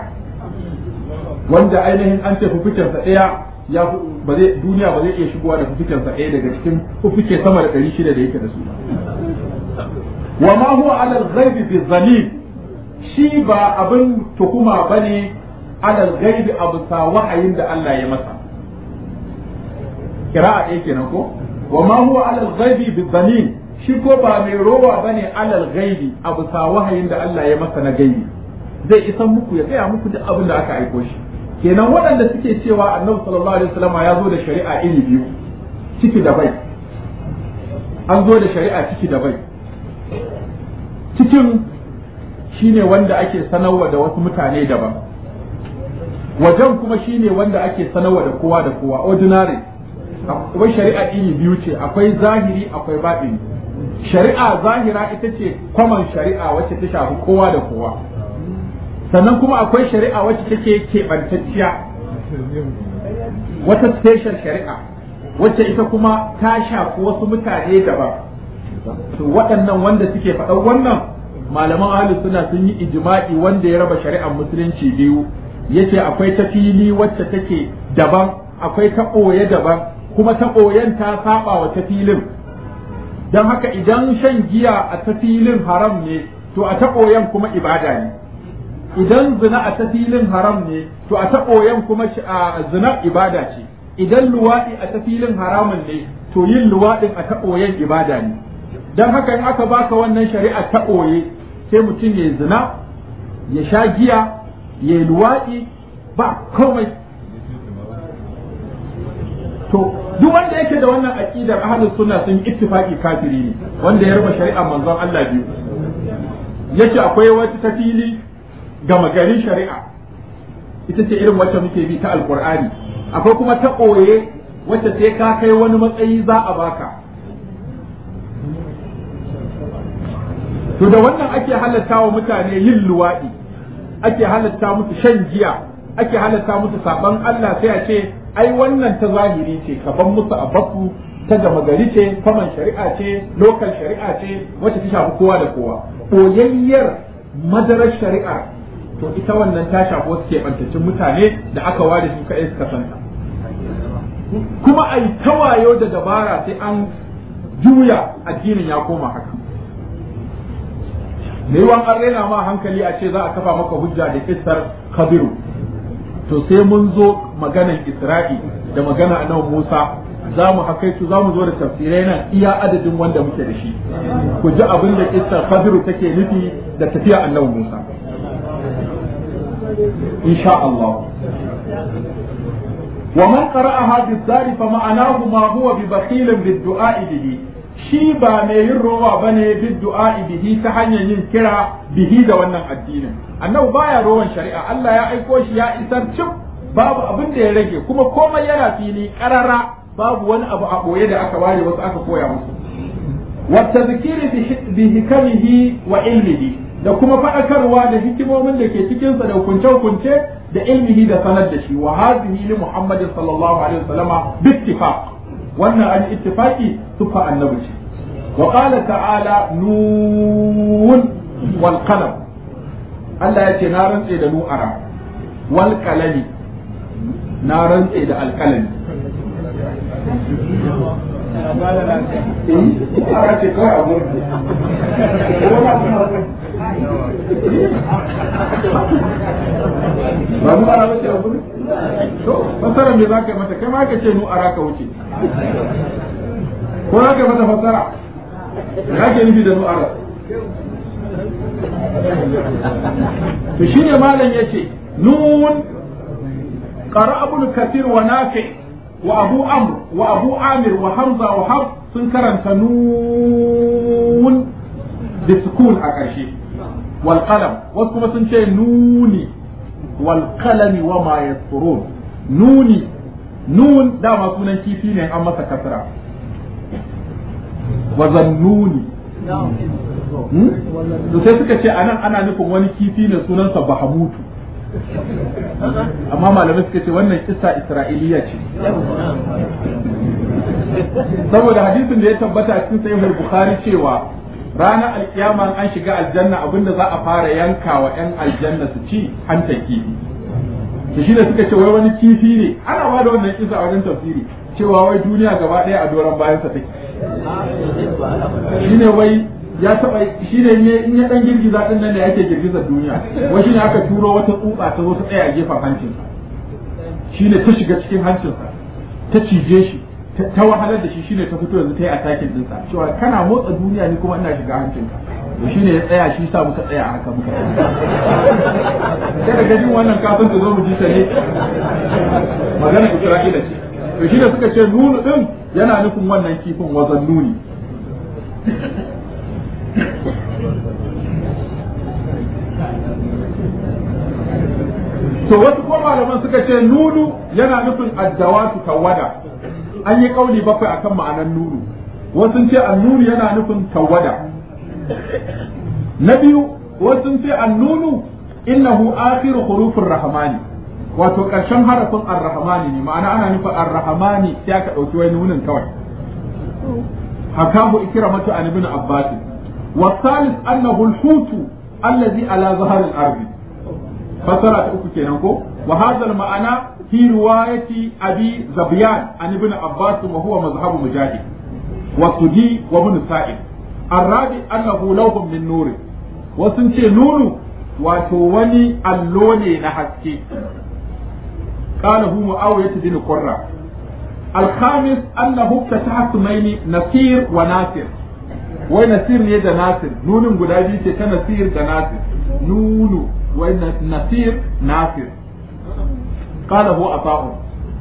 wanda ainihin an ce fufukensa ɗaya ya ba zai duniya ba zai iya shigowa da fufukensa ɗaya daga cikin fufuke sama da ɗari shida da yake da su wa ma huwa ala al-ghaibi bi zalim shi ba abin tuhuma ba ne alal gaibi a bisa wahayin da Allah ya masa kira'a ɗaya kenan ko wa ma huwa alal gaibi bi zanin shi ko ba mai rowa ba ne alal gaibi a bisa wahayin da Allah ya masa na gaibi zai isan muku ya gaya muku duk abin da aka aiko shi kenan waɗanda suke cewa annabi sallallahu alaihi wasallam ya zo da shari'a iri biyu ciki da bai an zo da shari'a ciki da bai cikin shine wanda ake sanarwa da wasu mutane daban wajen kuma shine wanda ake sanarwa da kowa da kowa ordinary akwai shari'a iri biyu ce akwai zahiri akwai baɗini shari'a zahira ita ce kwaman shari'a wacce ta shafi kowa da kowa sannan kuma akwai shari'a wacce take keɓantacciya wata special shari'a wacce ita kuma ta shafi wasu mutane daban to waɗannan wanda suke faɗan wannan malaman ahlus suna sun yi ijma'i wanda ya raba shari'ar musulunci biyu yace akwai ta fili wacce take daban akwai ta ɓoye daban kuma ta ɓoyen ta saba wa ta filin don haka idan shan giya a ta filin haram ne to a ta ɓoyen kuma ibada ne idan zina a ta filin haram ne to a ta ɓoyen kuma zina ibada ce idan luwaɗi a ta filin haramun ne to yin luwaɗin a ta ɓoyen ibada ne don haka in aka baka wannan shari'a ta ɓoye sai mutum ya zina ya sha giya ya yi luwaɗi ba komai to duk wanda yake da wannan aqidar ahlus sunna sun ittifaqi kafiri ne wanda ya raba shari'a manzon Allah biyu yace akwai wata tafili gama garin shari'a ita ce irin wacce muke bi ta alqur'ani akwai kuma ta koye wacce sai ka kai wani matsayi za a baka to da wannan ake halatta wa mutane yin luwaɗi ake halatta musu shan giya ake halatta musu saban Allah sai a ce ai wannan ta zahiri ce ka ban musu a baku ta gama gari ce faman shari'a ce lokal shari'a ce wacce ta shafi kowa da kowa koyayyar madarar shari'a to ita wannan ta shafi wasu keɓantaccen mutane da aka ware su kaɗai suka santa kuma a yi tawayo da dabara sai an juya addinin ya koma haka me yawan an raina ma hankali a ce za a kafa maka hujja da kissar kabiru to sai mun zo maganan isra'i da magana annabi musa za mu hakaitu za mu zo da tafsirai nan iya adadin wanda muke da shi ku ji abin da kissar kabiru take nufi da tafiya annabi musa insha Allah ومن قرأها بالدار فمعناه ما هو ببخيل بالدعاء به shi ba mai yin rowa ba ne bid du'a bihi ta hanyar yin kira bihi da wannan addinin annabi baya rowan shari'a Allah ya aiko shi ya isar cin babu abin da ya rage kuma komai yana fili karara babu wani abu a boye da aka ware wasu aka koya musu wa tadhkiri bi hikamihi wa ilmihi da kuma faɗakarwa da hikimomin da ke cikinsa da hukunce-hukunce da ilmihi da sanar da shi wa hadhihi li muhammadin sallallahu alaihi wasallama bi ittifaq wannan an ittifaki sufa annabi ce wa qala ta'ala nun wal qalam Allah ya ce na rantse da nu'ara wal qalami na rantse da alqalami Ara ce kawai a gurin. Ba mu ara bace a gurin? To, fasara me za ka yi mata, kai ma ka ce nu ara ka wuce. Ko za ka yi mata fasara? Ya ke nufi da nu ara. To shi ne malam ya ce, nun قرأ ابن كثير ونافع وأبو عمرو وأبو عامر وحمزة وحفص sun karanta nun da sukun a ƙarshe wal qalam wasu kuma sun ce nuni wal qalami wa ma yasturun nuni nun dama sunan kifi ne an masa kasra wa zannuni to sai suka ce anan ana nufin wani kifi ne sunansa bahamutu amma malamai suka ce wannan kissa isra'iliya ce saboda hadisin da ya tabbata cikin sahihul bukhari cewa ranar alkiyama an shiga aljanna abinda za a fara yanka wa yan aljanna su ci hantar kifi to shi da suka ce wai wani kifi ne ana ba da wannan kisa a wajen tafsiri cewa wai duniya gaba ɗaya a doron bayansa take shine wai ya taba shi ne in ya dan girgiza din nan da yake girgizar duniya wai shine aka turo wata tsutsa ta zo ta tsaya a gefen hancinsa shine ta shiga cikin hancinsa ta cije shi ta wahalar da shi shine ta fito yanzu ta yi atakin dinsa cewa kana motsa duniya ni kuma ina shiga hancinka to shine ya tsaya shi sa muka tsaya haka muka sai daga jin wannan kafin ta zo mu ji ta ne magana Isra'ila ce to shine suka ce nunu din yana nufin wannan kifin wazan nuni to wasu ko malaman suka ce nunu yana nufin addawatu tawada an yi kauli bakwai akan ma'anar nunu wasu ce annunu yana nufin tawada na biyu wasu ce annunu innahu akhiru hurufin rahmani wato karshen harafin arrahmani ne ma'ana ana nufin arrahmani sai aka dauki wani nunin kawai hakahu ikramatu an ibn abbas والثالث أنه الحوت الذي على ظهر الأرض فسرت أكو كينكو وهذا المعنى في رواية أبي زبيان عن ابن عباس وهو مذهب مجاهد والسدي وابن سائب الرابع أنه لوح من نور وسنتي نور وتوني اللوني نحكي قاله معاوية بن قرة الخامس أنه افتتح اسمين نصير وناصر wai nasir ne da nasir nunin guda biyu ce ta nasir da nasir nunu wai nasir nasir qalahu ata'u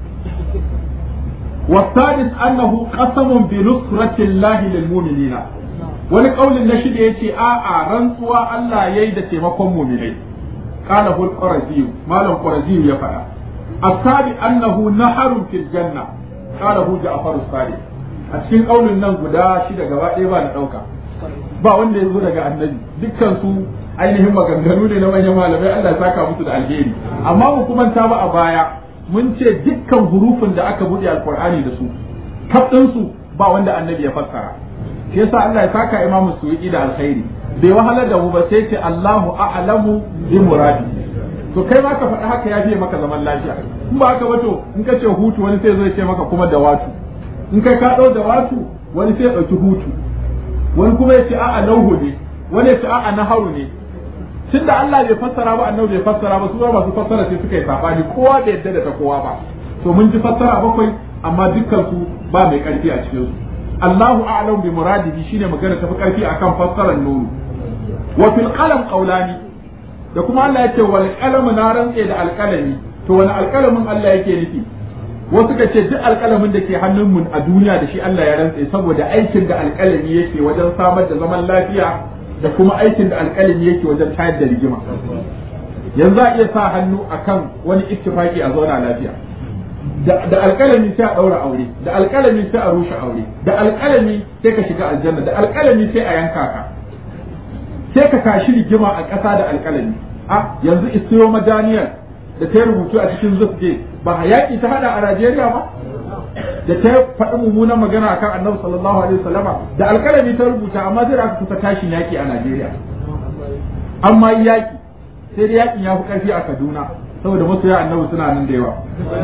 والثالث أنه قسم بنصرة الله للمؤمنين wani kaulin na shida yace a a rantsuwa Allah yayi da taimakon mu'minai qala hul qarazi malam qarazi ya fada asabi annahu naharun fil janna qala hu ja'far as-sadiq a cikin kaulin nan guda shida gaba ɗaya ba na dauka ba wanda ya zo daga annabi dukkan su ainihin maganganu ne na manyan malamai Allah ya saka musu da alheri amma mu kuma ta ba a baya mun ce dukkan hurufin da aka buɗe alkur'ani da su kaf su ba wanda annabi ya fassara shi yasa Allah ya saka Imam Suwidi da alkhairi bai wahalar da mu ba sai ce Allahu a'lamu bi muradi to kai ma ka faɗi haka ya fiye maka zaman lafiya in ba haka ba to in ka ce hutu wani sai zai ce maka kuma da watu in kai ka ɗau da watu wani sai ya ɗauki hutu wani kuma ya ce a'a lauhu ne wani ya ce a'a naharu ne tun da Allah bai fassara ba annabi bai fassara ba su ba masu fassara sai suka yi sabani kowa bai yadda da ta kowa ba to mun ji fassara bakwai amma dukkan su ba mai karfi a cikin su Allahu a'lam bi muradihi shine magana tafi karfi akan fassarar nuru wa fil qalam qawlani da kuma Allah yake wal qalam na rantse da alqalami to wani alqalamin Allah yake nufi wasu ka ce duk alƙalamin da ke hannun mu a duniya da shi Allah ya rantse saboda aikin da alƙalami yake wajen samar da zaman lafiya da kuma aikin da alƙalami yake wajen tayar da rigima yanzu a iya sa hannu akan wani ittifaki a zauna lafiya da alƙalami sai a ɗaura aure da alƙalami sai a rushe aure da alƙalami sai ka shiga aljanna da alƙalami sai a yanka ka sai ka kashi rigima a ƙasa da alƙalami a yanzu isiyo madaniyar da ta rubutu a cikin zufge ba yaƙi ta hada a Najeriya ba da ta faɗi mummunan magana akan annabi sallallahu alaihi wasallama da alƙalami ta rubuta amma zai aka kusa tashin yaƙi a Najeriya amma yaƙi sai dai yaƙin ya fi ƙarfi a Kaduna saboda masoya annabi suna nan da yawa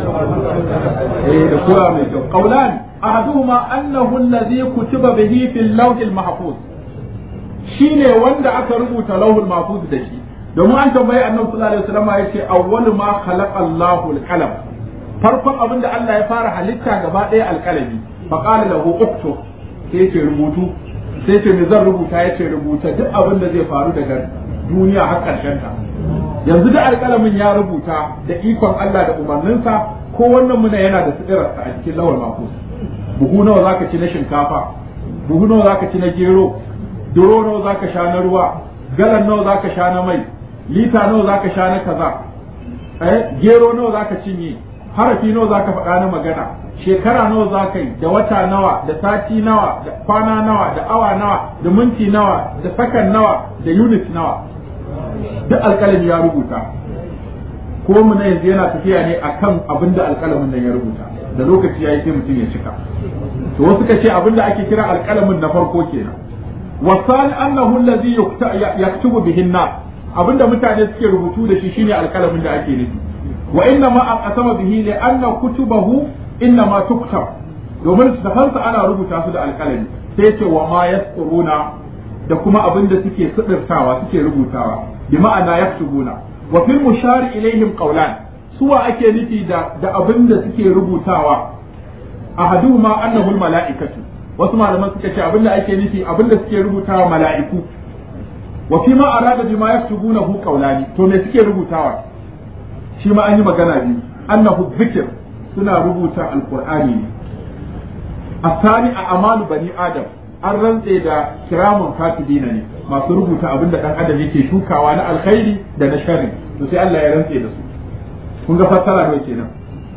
eh da kura mai kyau qaulan ahaduhuma annahu alladhi kutiba bihi fil lawh al mahfuz shine wanda aka rubuta lawhul mahfuz da shi domin an tambayi annabi sallallahu alaihi wasallam yace awwalu ma khalaqa Allahu al qalam farkon abin da Allah ya fara halitta gaba ɗaya alƙalami fa qala lahu uktub sai yace rubutu sai yace me zan rubuta yace rubuta duk abin da zai faru daga duniya har ƙarshen ta yanzu da alƙalamin ya rubuta da ikon Allah da umarninsa ko wannan muna yana da sidirarsa a cikin lawal mafus buhu nawa zaka ci na shinkafa buhu nawa zaka ci na gero duro nawa zaka sha na ruwa galan nawa zaka sha na mai lita nawa zaka sha na kaza eh gero nawa zaka cinye harafi nawa zaka faɗa na magana shekara nawa zaka yi da wata nawa da sati nawa da kwana nawa da awa nawa da minti nawa da sakan nawa da unit nawa duk alƙalami ya rubuta ko mu na yanzu yana tafiya ne akan abin da alƙalamin nan ya rubuta da lokaci ya yi sai mutum ya cika to wasu ka ce abin da ake kira alƙalamin na farko kenan wasani annahu allazi yaktubu bihin nas abinda mutane suke rubutu da shi shine alƙalamin da ake nufi wa inna ma aqsama bihi li anna kutubahu inna ma tuktab domin tafansa ana rubuta su da alƙalami sai ce wa ma yasquruna da kuma abin da suke sudirtawa suke rubutawa bi ma'ana yaktubuna wa fil mushari ilaihim qawlan suwa ake nufi da da abin da suke rubutawa ahaduhuma annahu al mala'ikatu wasu malaman suka ce abin da ake nufi abin da suke rubutawa mala'iku wa fi ma arada bima yaktubunahu qawlani to me suke rubutawa shi ma an yi magana biyu annahu dhikr suna rubuta alqur'ani ne asani a amalu bani adam an rantse da kiramun katibina ne masu rubuta abin da dan adam yake shukawa na alkhairi da na sharri to sai Allah ya rantse da su kun ga fassara ne kenan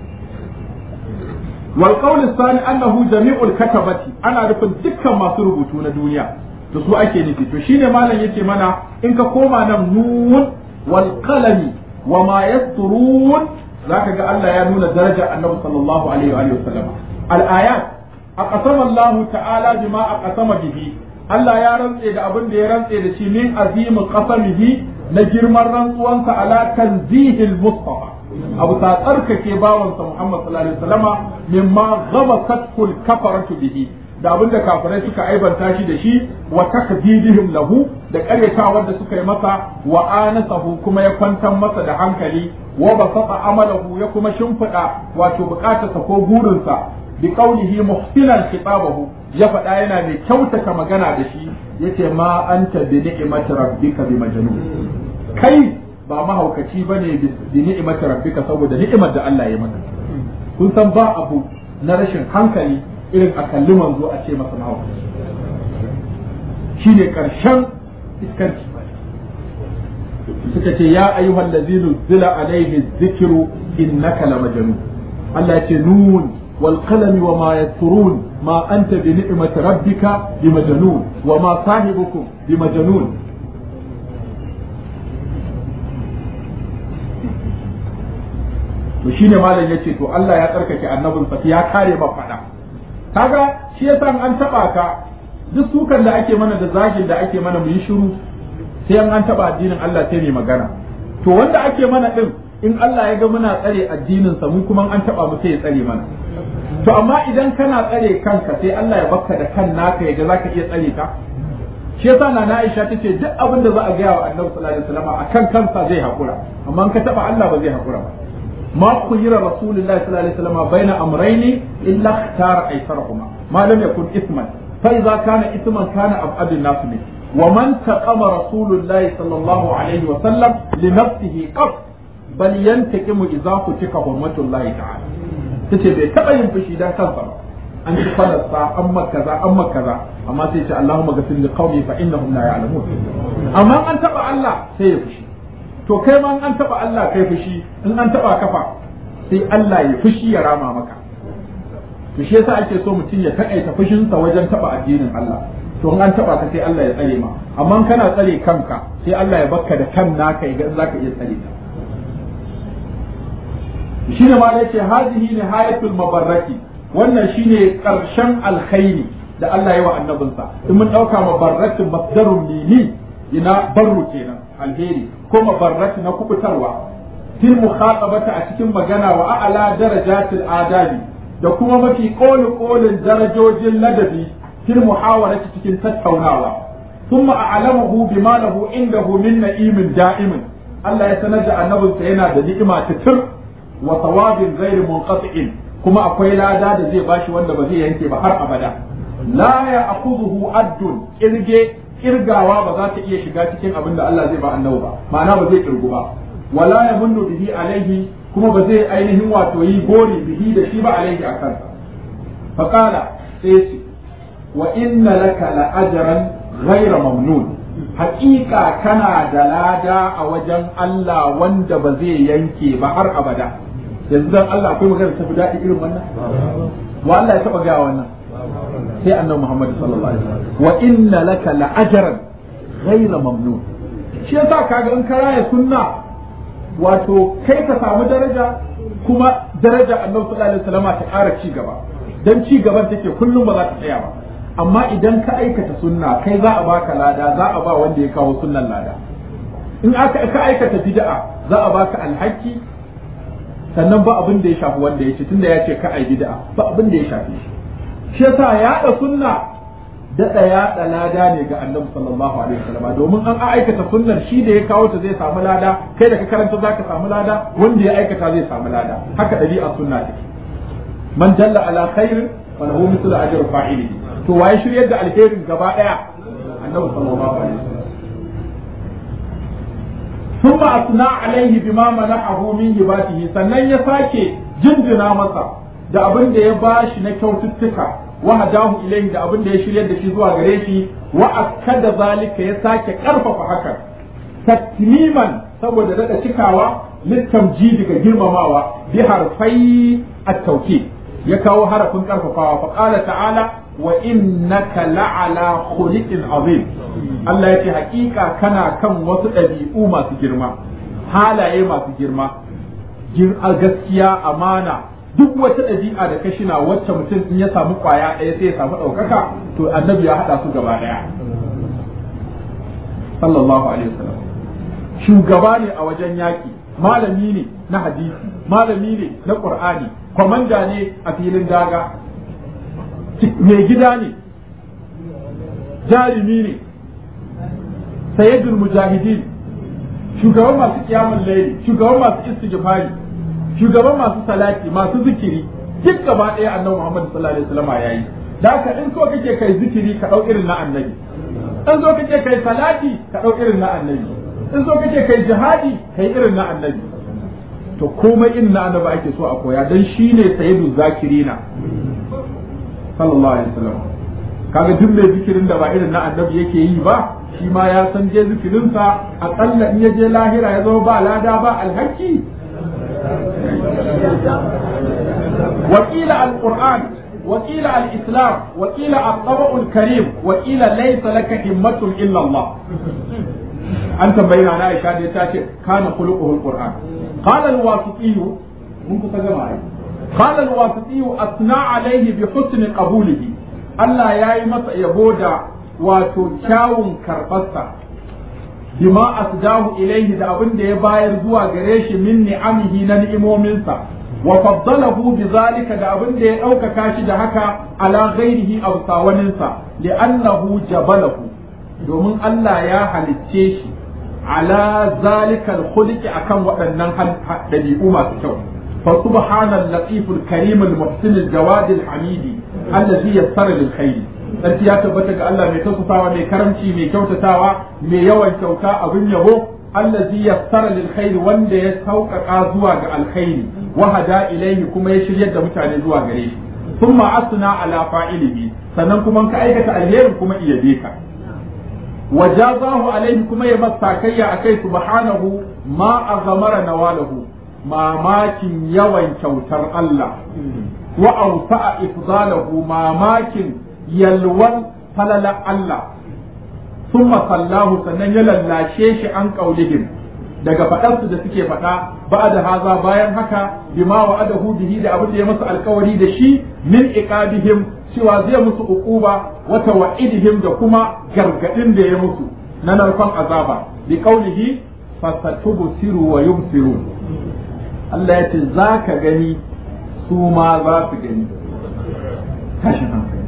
wal qawl thani annahu jami'ul katabati ana nufin dukkan masu rubutu na duniya to su ake nufi to shine malam yake mana in ka koma nan nun wal qalami wa ma yasturun zaka ga Allah ya nuna darajar Annabi sallallahu alaihi wa sallam al ayat aqsama Allah ta'ala bima aqsama bihi Allah ya rantse da abin da ya rantse da shi min azimin qasamihi na girman rantsuwansa ala tanzihil mustafa abu ta tsarkake bawansa Muhammad sallallahu alaihi wasallama mimma ghabasatul kafaratu bihi da abin da kafirai suka aibanta shi da shi wa takdidihim lahu da karyatawar da suka yi masa wa anasahu kuma ya kwantar masa da hankali wa basata amalahu ya kuma shimfiɗa wato bukatarsa ko burinsa bi qawlihi muhsinan khitabahu ya faɗa yana mai kyautata magana da shi yace ma anta bi ni'mati rabbika bi majnun kai ba mahaukaci bane bi ni'imati rabbika saboda ni'imar da Allah ya maka kun san ba abu na rashin hankali irin a kalli manzo a ce masa mahaukaci shine karshen iskanci suka ce ya ayyuhal ladzina zila alaihi dhikru innaka lamajnun Allah ya ce nun wal qalami wa ma yasturun ma anta bi ni'mati rabbika bimajnun wa ma sahibukum bimajnun to shine malam yace to Allah ya tsarkake annabinsa ya kare ma fada kaga shi yasa an taba ka duk sukan da ake mana da zagin da ake mana mu yi shiru sai an taba addinin Allah sai mai magana to wanda ake mana din in Allah ya ga muna tsare addinin sa mu kuma an taba mu sai ya tsare mana to amma idan kana tsare kanka sai Allah ya bakka da kan naka ya ga zaka iya tsare ka shi yasa na Aisha tace duk abin da za a gaya wa Annabi sallallahu alaihi wasallam akan kansa zai hakura amma in ka taba Allah ba zai hakura ba ما خير رسول الله صلى الله عليه وسلم بين أمرين إلا اختار أيسرهما ما لم يكن إثما فإذا كان إثما كان أبعد الناس منه ومن تقم رسول الله صلى الله عليه وسلم لنفسه قط بل ينتقم إذا فتك حرمة الله تعالى tace bai taɓa yin fushi dan kansa ba an ci falarsa an kaza an kaza amma sai ce Allahumma ghafir li qaumi fa innahum la ya'lamun amma an taɓa Allah sai ya fushi to kai ma an taba Allah kai fushi in an taba kafa sai Allah ya fushi ya rama maka to shi yasa ake so mutum ya takaita fushinsa wajen taba addinin Allah to in an taba ka sai Allah ya tsare ma amma kana tsare kanka sai Allah ya bakka da kan naka ya ga zaka iya tsare ta shine ma yace hazihi nihayatul mabarraki wannan shine karshen alkhairi da Allah ya wa annabinsa in mun dauka mabarrakin masdarun mimi ina barru kenan alheri ko mabarrati na kubutarwa fil mukhatabata a cikin magana wa a'la darajatil adabi da kuma mafi koli kolin darajojin ladabi fil muhawarati cikin tattaunawa thumma a'lamahu bima lahu indahu min na'imin da'imin Allah ya sanar da annabinsa yana da ni'ima titir wa thawabin ghairi munqati'in kuma akwai lada da zai bashi wanda ba zai yanke ba har abada la ya'khudhuhu addun irge kirgawa ba za ta iya shiga cikin abin da Allah zai ba annabi ba ma'ana ba zai kirgu ba wala ya munnu bihi alaihi kuma ba zai ainihin wato yi gori bihi da shi ba alaihi a kansa fa qala sai ce wa inna laka la ajran ghayra mamnun haƙiƙa kana da lada a wajen Allah wanda ba zai yanke ba har abada yanzu dan Allah akwai magana ta fi daɗi irin wannan wa Allah ya taɓa gaya wannan sai annabi Muhammad sallallahu alaihi wasallam wa inna laka la ajran ghayra mamnun shi yasa kaga in karaya sunna wato kai ka samu daraja kuma daraja annabi sallallahu alaihi wasallam ta ƙara ci gaba dan ci gaban take kullum ba za ta tsaya ba amma idan ka aikata sunna kai za a baka lada za a ba wanda ya kawo sunnan lada in aka ka aikata bid'a za a baka alhaki sannan ba abin da ya shafi wanda ya ce tunda ya ce ka ai bid'a ba abin da ya shafi shi shi yasa yaɗa sunna daɗa yaɗa lada ne ga annabi sallallahu alaihi wasallam domin an aikata sunnar shi da ya kawo ta zai samu lada kai da ka karanta zaka samu lada wanda ya aikata zai samu lada haka ɗabi'a sunna take man dalla ala khairin wa lahu mithlu ajri fa'ilihi to waye shiryar da alherin gaba daya annabi sallallahu alaihi wasallam ثم أثنى عليه بما منحه من هباته sannan ya sake jinjina masa da abin da ya bashi na kyaututtuka wa hadahu ilayhi da abin da ya shiryar da shi zuwa gare shi wa akkada zalika ya sake karfafa hakan tatmiman saboda daga cikawa litamjidi ga girmamawa bi harfai at-tawkid ya kawo harafin karfafawa fa qala ta'ala wa innaka la'ala khuliqin azim Allah yace hakika kana kan wasu ɗabi'u masu girma halaye masu girma gaskiya amana duk wata ɗabi'a da ka shina wacce mutum in ya samu kwaya ɗaya sai ya samu ɗaukaka to annabi ya haɗa su gaba ɗaya sallallahu alaihi wasallam shugaba ne a wajen yaƙi malami ne na hadisi malami ne na qur'ani kwamanda ne a filin daga mai gida ne jarumi ne sayyidul mujahidin shugaban masu kiyamun laili shugaban masu istighfari shugaban masu salati masu zikiri duk gaba ɗaya annabi Muhammad sallallahu alaihi wasallam yayi da haka in so kake kai zikiri ka dau irin na annabi in so kake kai salati ka dau irin na annabi in so kake kai jihadi kai irin na annabi to komai irin na annabi ake so a koya dan shine sayyidu zakirina sallallahu alaihi wasallam kaga duk mai zikirin da ba irin na annabi yake yi ba shi ma ya san je zikirinsa akalla in ya je lahira ya zama ba lada ba alhaki وقيل القرآن وقيل الإسلام وقيل الطبع الكريم وقيل ليس لك همة إلا الله أنت بين على عائشة تاتي كان خلقه القرآن قال الواسطي منك تجمعي قال الواسطي أثنى عليه بحسن قبوله Allah ya yi masa yabo da wato kyawun karɓarsa bima asdahu ilaihi da abin da ya bayar zuwa gare shi min ni'amihi na ni'imominsa wa faddalahu bi zalika da abin da ya ɗaukaka shi da haka ala ghairihi aw sawaninsa li'annahu jabalahu domin Allah ya halicce shi ala zalika al-khuluqi akan waɗannan dabi'u masu kyau fa subhanal latiful karim al-muhsin al-jawad al-hamidi allazi yassara lil khair sarki ya tabbata ga Allah mai tausasawa mai karamci mai kyautatawa mai yawan kyauta abin yabo allazi yassara lil khair wanda ya sauƙaƙa zuwa ga alkhairi wa hada ilaihi kuma ya shiryar da mutane zuwa gare shi thumma asna ala fa'ilihi sannan kuma ka aikata alherin kuma iya ka wa jazahu alaihi kuma ya masa kayya akai subhanahu ma azamara nawalahu mamakin yawan kyautar Allah wa awsa'a ifdalahu mamakin yalwan falala Allah summa sallahu sannan ya lallashe shi an qaulihim daga faɗarsu da suke faɗa ba da haza bayan haka bima wa adahu bihi da abin da ya musu alkawari da shi min iqabihim cewa zai musu uquba wa tawa'idihim da kuma gargadin da ya musu na narkon azaba bi qaulihi fasatubsiru wa yubsirun Allah ya ce za ka gani su ma za su gani tashi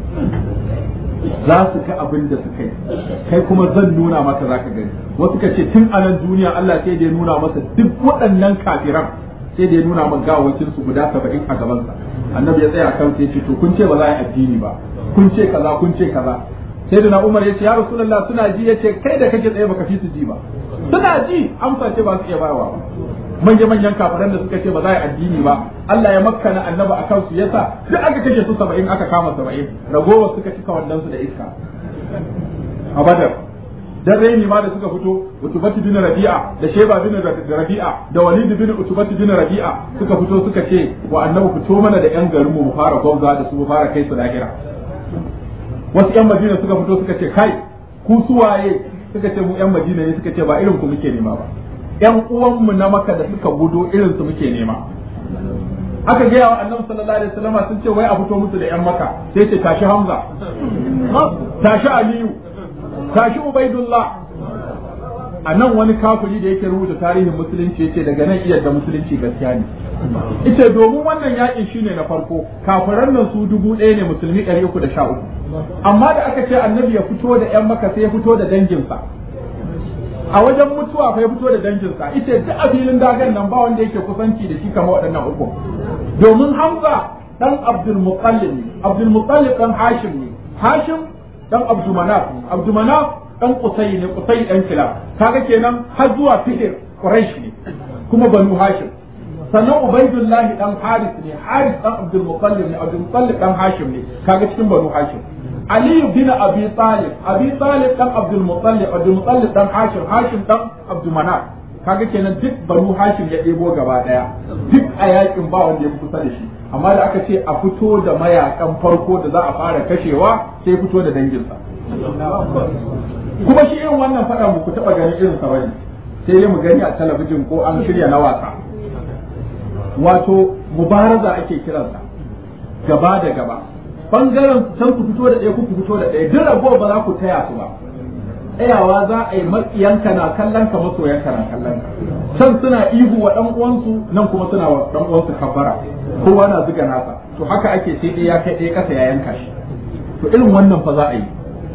za su ga abin da suka yi kai kuma zan nuna maka za ka gani wasu ka ce tun anan duniya Allah sai da ya nuna masa duk waɗannan kafiran sai da ya nuna maka gawakin su guda saba'in a gabansa annabi ya tsaya kan sai ce to kun ce ba za a yi addini ba kun ce kaza kun ce kaza sai da na umar ya ce ya rasulullah suna ji ya ce kai da kake tsaye baka fi su ji ba suna ji amsa ce ba su iya bayarwa ba manya manyan kafiran da suka ce ba za a yi addini ba Allah ya makkana annaba akan su yasa duk aka kashe su saba'in aka kama saba'in ragowar suka cika wannan su da iska a badar dan raini ma da suka fito utubatu bin rabi'a da sheba bin rabi'a da walid bin utubatu bin rabi'a suka fito suka ce wa annabi fito mana da yan garin mu mu fara gwamza da su mu fara kai su lahira wasu yan madina suka fito suka ce kai ku suwaye suka ce mu yan madina ne suka ce ba irin ku muke nema ba yan uwanmu na maka da suka gudo irin su muke nema aka gaya wa annabi sallallahu alaihi wasallam sun ce wai a fito musu da yan maka sai ce tashi hamza tashi aliyu tashi ubaidullah a nan wani kafiri da yake rubuta tarihin musulunci yace daga nan iya da musulunci gaskiya ne ita domin wannan yakin shine na farko kafiran nan su dubu ɗaya ne musulmi ɗari uku da sha uku amma da aka ce annabi ya fito da yan maka sai ya fito da danginsa a wajen mutuwa fa ya fito da danginsa ita duk a filin dagan nan ba wanda yake kusanci da shi kamar waɗannan uku domin Hamza dan Abdul Muttalib ne Abdul Muttalib dan Hashim ne Hashim dan Abdul Manaf Abdul Manaf dan Qusay ne Qusay dan Kilab kaga kenan har zuwa Fihr Quraish ne kuma Banu Hashim sannan Ubaidullah dan Haris ne Haris dan Abdul Muttalib ne Abdul Muttalib dan Hashim ne kaga cikin Banu Hashim Ali bin Abi Talib Abi Talib dan Abdul Muttalib Abdul Muttalib dan Hashim Hashim dan Abdul Manaf kaga kenan duk Banu Hashim ya ɗebo gaba daya duk a yakin ba wanda ya kusa da shi amma da aka ce a fito da mayakan farko da za a fara kashewa sai fito da danginsa kuma shi irin wannan faɗa mu ku taɓa ganin irin sa bane sai dai mu gani a talabijin ko an shirya na wasa wato mubaraza ake kiransa gaba da gaba bangaren can ku fito da ɗaya ku fito da ɗaya duk ragowar ba za ku taya su ba tsayawa za a yi matsiyanka na kallon ka masoyanka na kallon ka can suna ihu wa ɗan uwansu nan kuma suna wa ɗan uwansu kabbara kowa na zuga nasa to haka ake sai ɗaya ya kai ɗaya ƙasa ya yanka shi to irin wannan fa za a yi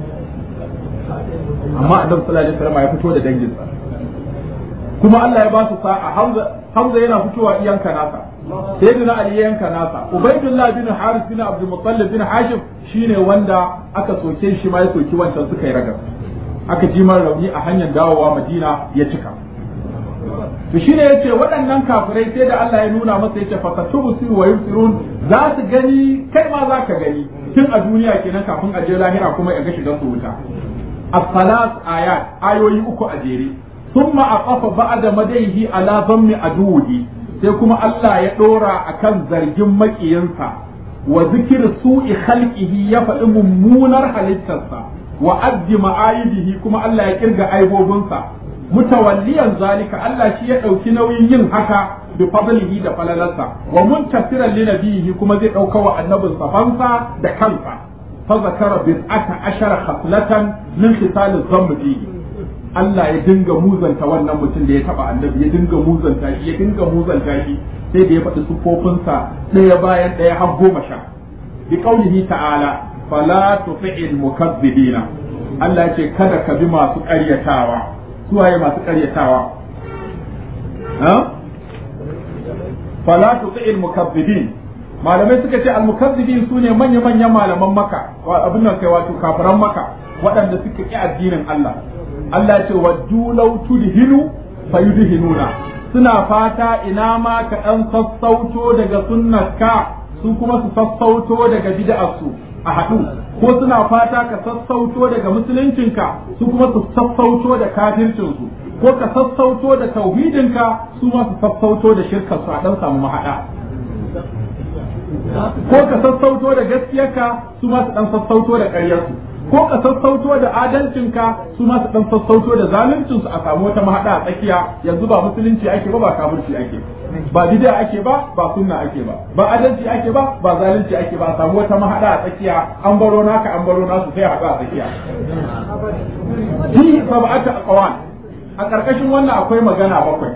amma annabi sallallahu alaihi wasallam ya fito da danginsa kuma Allah ya ba su sa'a Hamza Hamza yana fitowa iyanka nasa sayyidina Ali ya yanka nasa Ubaydullah bin Haris bin Abdul Muttalib bin Hashim shine wanda aka soke shi ma ya soki wancan suka yi ragar aka ji mar rauni a hanyar dawowa madina ya cika to shine yace waɗannan kafirai sai da Allah ya nuna masa yace fa satubsiru wa yusirun za su gani kai ma za ka gani tun a duniya kenan kafin a je lahira kuma ya ga shigan su wuta as-salat ayat ayoyi uku a jere thumma aqafa ba'da madaihi ala dhammi aduhi sai kuma Allah ya dora akan zargin makiyinsa wa zikir su'i khalqihi ya faɗi mummunar halittarsa wa addi ma'ayidihi kuma Allah ya kirga aibobinsa mutawalliyan zalika Allah shi ya ɗauki nauyin yin haka bi fadlihi da falalarsa wa muntasiran li nabihi kuma zai ɗauka wa annabin safansa da kansa fa zakara bid'ata ashara khaslatan min khisal az fihi Allah ya dinga muzanta wannan mutum da ya taba annabi ya dinga muzanta shi ya dinga muzanta shi sai da ya faɗi sufofinsa ɗaya bayan ɗaya har goma sha bi qaulihi ta'ala fala tuti'il mukazzibina Allah ya ce kada ka bi masu ƙaryatawa suwaye masu ƙaryatawa ha fala tuti'il mukazzibin malamai suka ce al-mukazzibin sune manya manyan malaman maka abin nan kai wato kafiran maka waɗanda suka ƙi addinin Allah Allah ce waddu law tudhinu fayudhinuna suna fata ina ma ka dan sassauto daga sunnarka su kuma su sassauto daga bid'arsu a haɗu ko suna fata ka sassauto daga musuluncinka su kuma su sassauto da kafircinsu ko ka sassauto da tauhidinka su ma su sassauto da shirkarsu a dan samu mahaɗa ko ka sassauto da gaskiyarka su ma su dan sassauto da ƙaryarsu ko ka sassauto da adalcinka su ma su dan sassauto da zaluncinsu a samu wata mahaɗa a tsakiya yanzu ba musulunci ake ba ba kafirci ake ba bid'a ake ba ba sunna ake ba ba adalci ake ba ba zalunci ake ba a samu wata mahaɗa a tsakiya an baro naka an baro nasu sai haɗu a tsakiya fi sab'atu aqwal a ƙarƙashin wannan akwai magana bakwai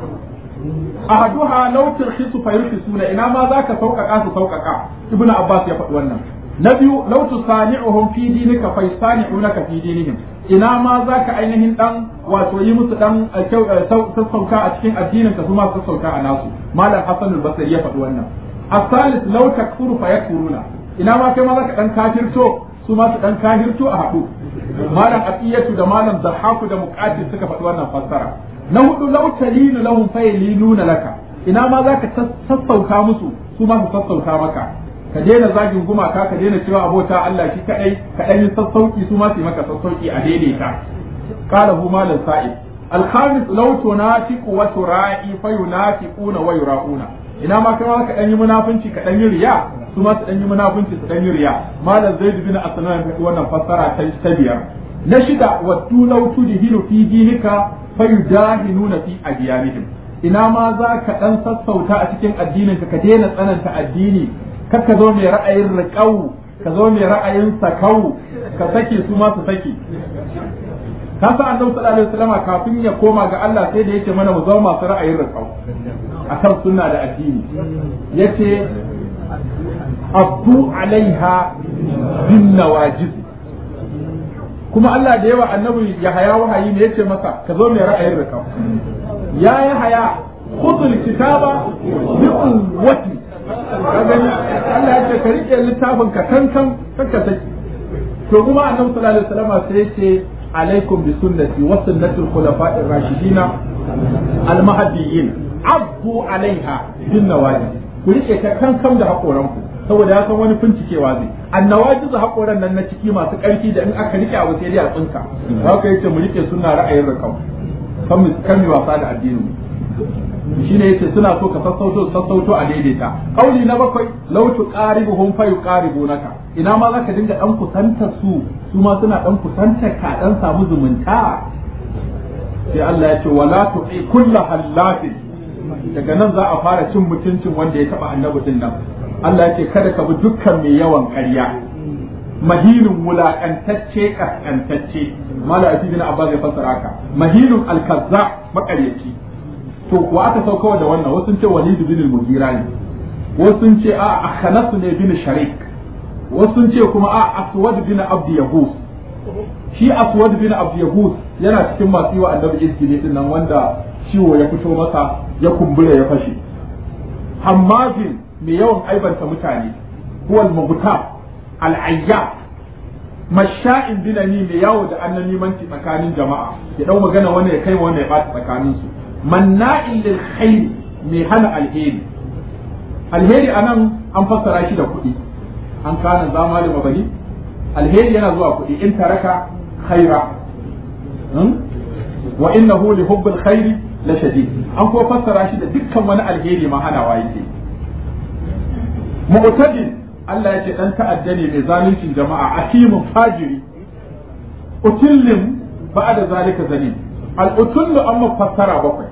ahaduha law turhisu fayurhisuna ina ma zaka sauƙaƙa su sauƙaƙa ibnu abbas ya faɗi wannan na biyu law tusani'uhum fi dinika fa yasani'unaka fi dinihim ina ma zaka ainihin dan wato yi musu dan sassauka a cikin addinin ka kuma sassauka a nasu malam hasan al-basri ya faɗi wannan as-salis law takfuru fa yakfuruna ina ma kai ma zaka dan kafirto su ma su dan kafirto a haɗu malam aqiyatu da malam zahaku da muqatil suka faɗi wannan fassara na hudu law talinu lahum fa yalinuna laka ina ma zaka sassauka musu su ma su sassauka maka ka daina zagin gumaka ka daina cewa abota Allah shi kadai ka dan yi sassauki su ma su maka sassauki a daidaita qala hu malan sa'id al-khamis law tunafiqu wa tura'i fa yunafiquna wa yura'una ina ma kai ma ka dan yi munafunci ka dan yi riya su ma su dan yi munafunci su dan yi riya malam zaid bin aslan ya wannan fassara ta ta biyar na shida wa law tudhinu fi dinika fa yudahinuna fi adyanihim ina ma za ka dan sassauta a cikin addinin ka ka daina tsananta addini kar ka zo mai ra'ayin riƙau ka zo mai ra'ayin sakau ka sake su ma su sake ka sa annabi sallallahu alaihi wasallam kafin ya koma ga Allah sai da yace mana mu zama masu ra'ayin riƙau akan sunna da addini yace abdu alaiha bin nawajiz kuma Allah da yawa annabi ya haya wahayi ne yace masa ka zo mai ra'ayin riƙau ya ya haya khudul kitaba bi quwwati ka gani Allah ya ce ka rike littafin ka kankan kanka saki to kuma annabi sallallahu alaihi wasallam sai ya ce alaikum bi sunnati wa sunnatul khulafa'ir rashidina al mahdiyyin abdu alaiha bin nawaji ku rike ta kankan da hakoran ku saboda ya san wani bincikewa zai annawaji da hakoran nan na ciki masu karfi da in aka rike abu sai dai a tsinka haka yace mu rike sunna ra'ayin rakam kan mu kan wasa da addinin mu shine yace suna so ka sassauto sassauto a daidaita kauli na bakwai law tuqaribuhum fa yuqaribunaka ina ma zaka dinga dan kusantar su su ma suna dan kusantar ka dan samu zumunta sai Allah ya ce wala tu'i kullu hallafin daga nan za a fara cin mutuncin wanda ya taba annabi din nan Allah ya ce kada ka bi dukkan mai yawan ƙarya mahilun wulaƙantacce ƙasƙantacce mala ati bin abbas ya fassara haka mahilun alkazza maƙaryaci to wa aka sauka da wannan wasu ce walid bin al-mughira ne wasu ce a akhanasu ne bin sharik wasu ce kuma a aswad bin abd yahus shi aswad bin abd yahus yana cikin masu yi wa annabi izgili din nan wanda ciwo ya fito masa ya kumbura ya fashe hammazin mai yawan aibanta mutane huwa al-mughtab al-ayyab masha'in binani mai yawo da annan limanci tsakanin jama'a ya dau magana wanda ya kai wanda ya bata tsakanin su manna'in lil khair mai hana alheri alheri anan an fassara shi da kuɗi an kana zama da mabani alheri yana zuwa kuɗi in taraka khaira wa innahu li hubbil khairi la shadid an ko fassara shi da dukkan wani alheri ma hanawa yake mu'tadil Allah ya ce dan ta'adda ne mai zaluncin jama'a akimun fajiri utillin ba'da zalika zalim al-utullu amma fassara bakwai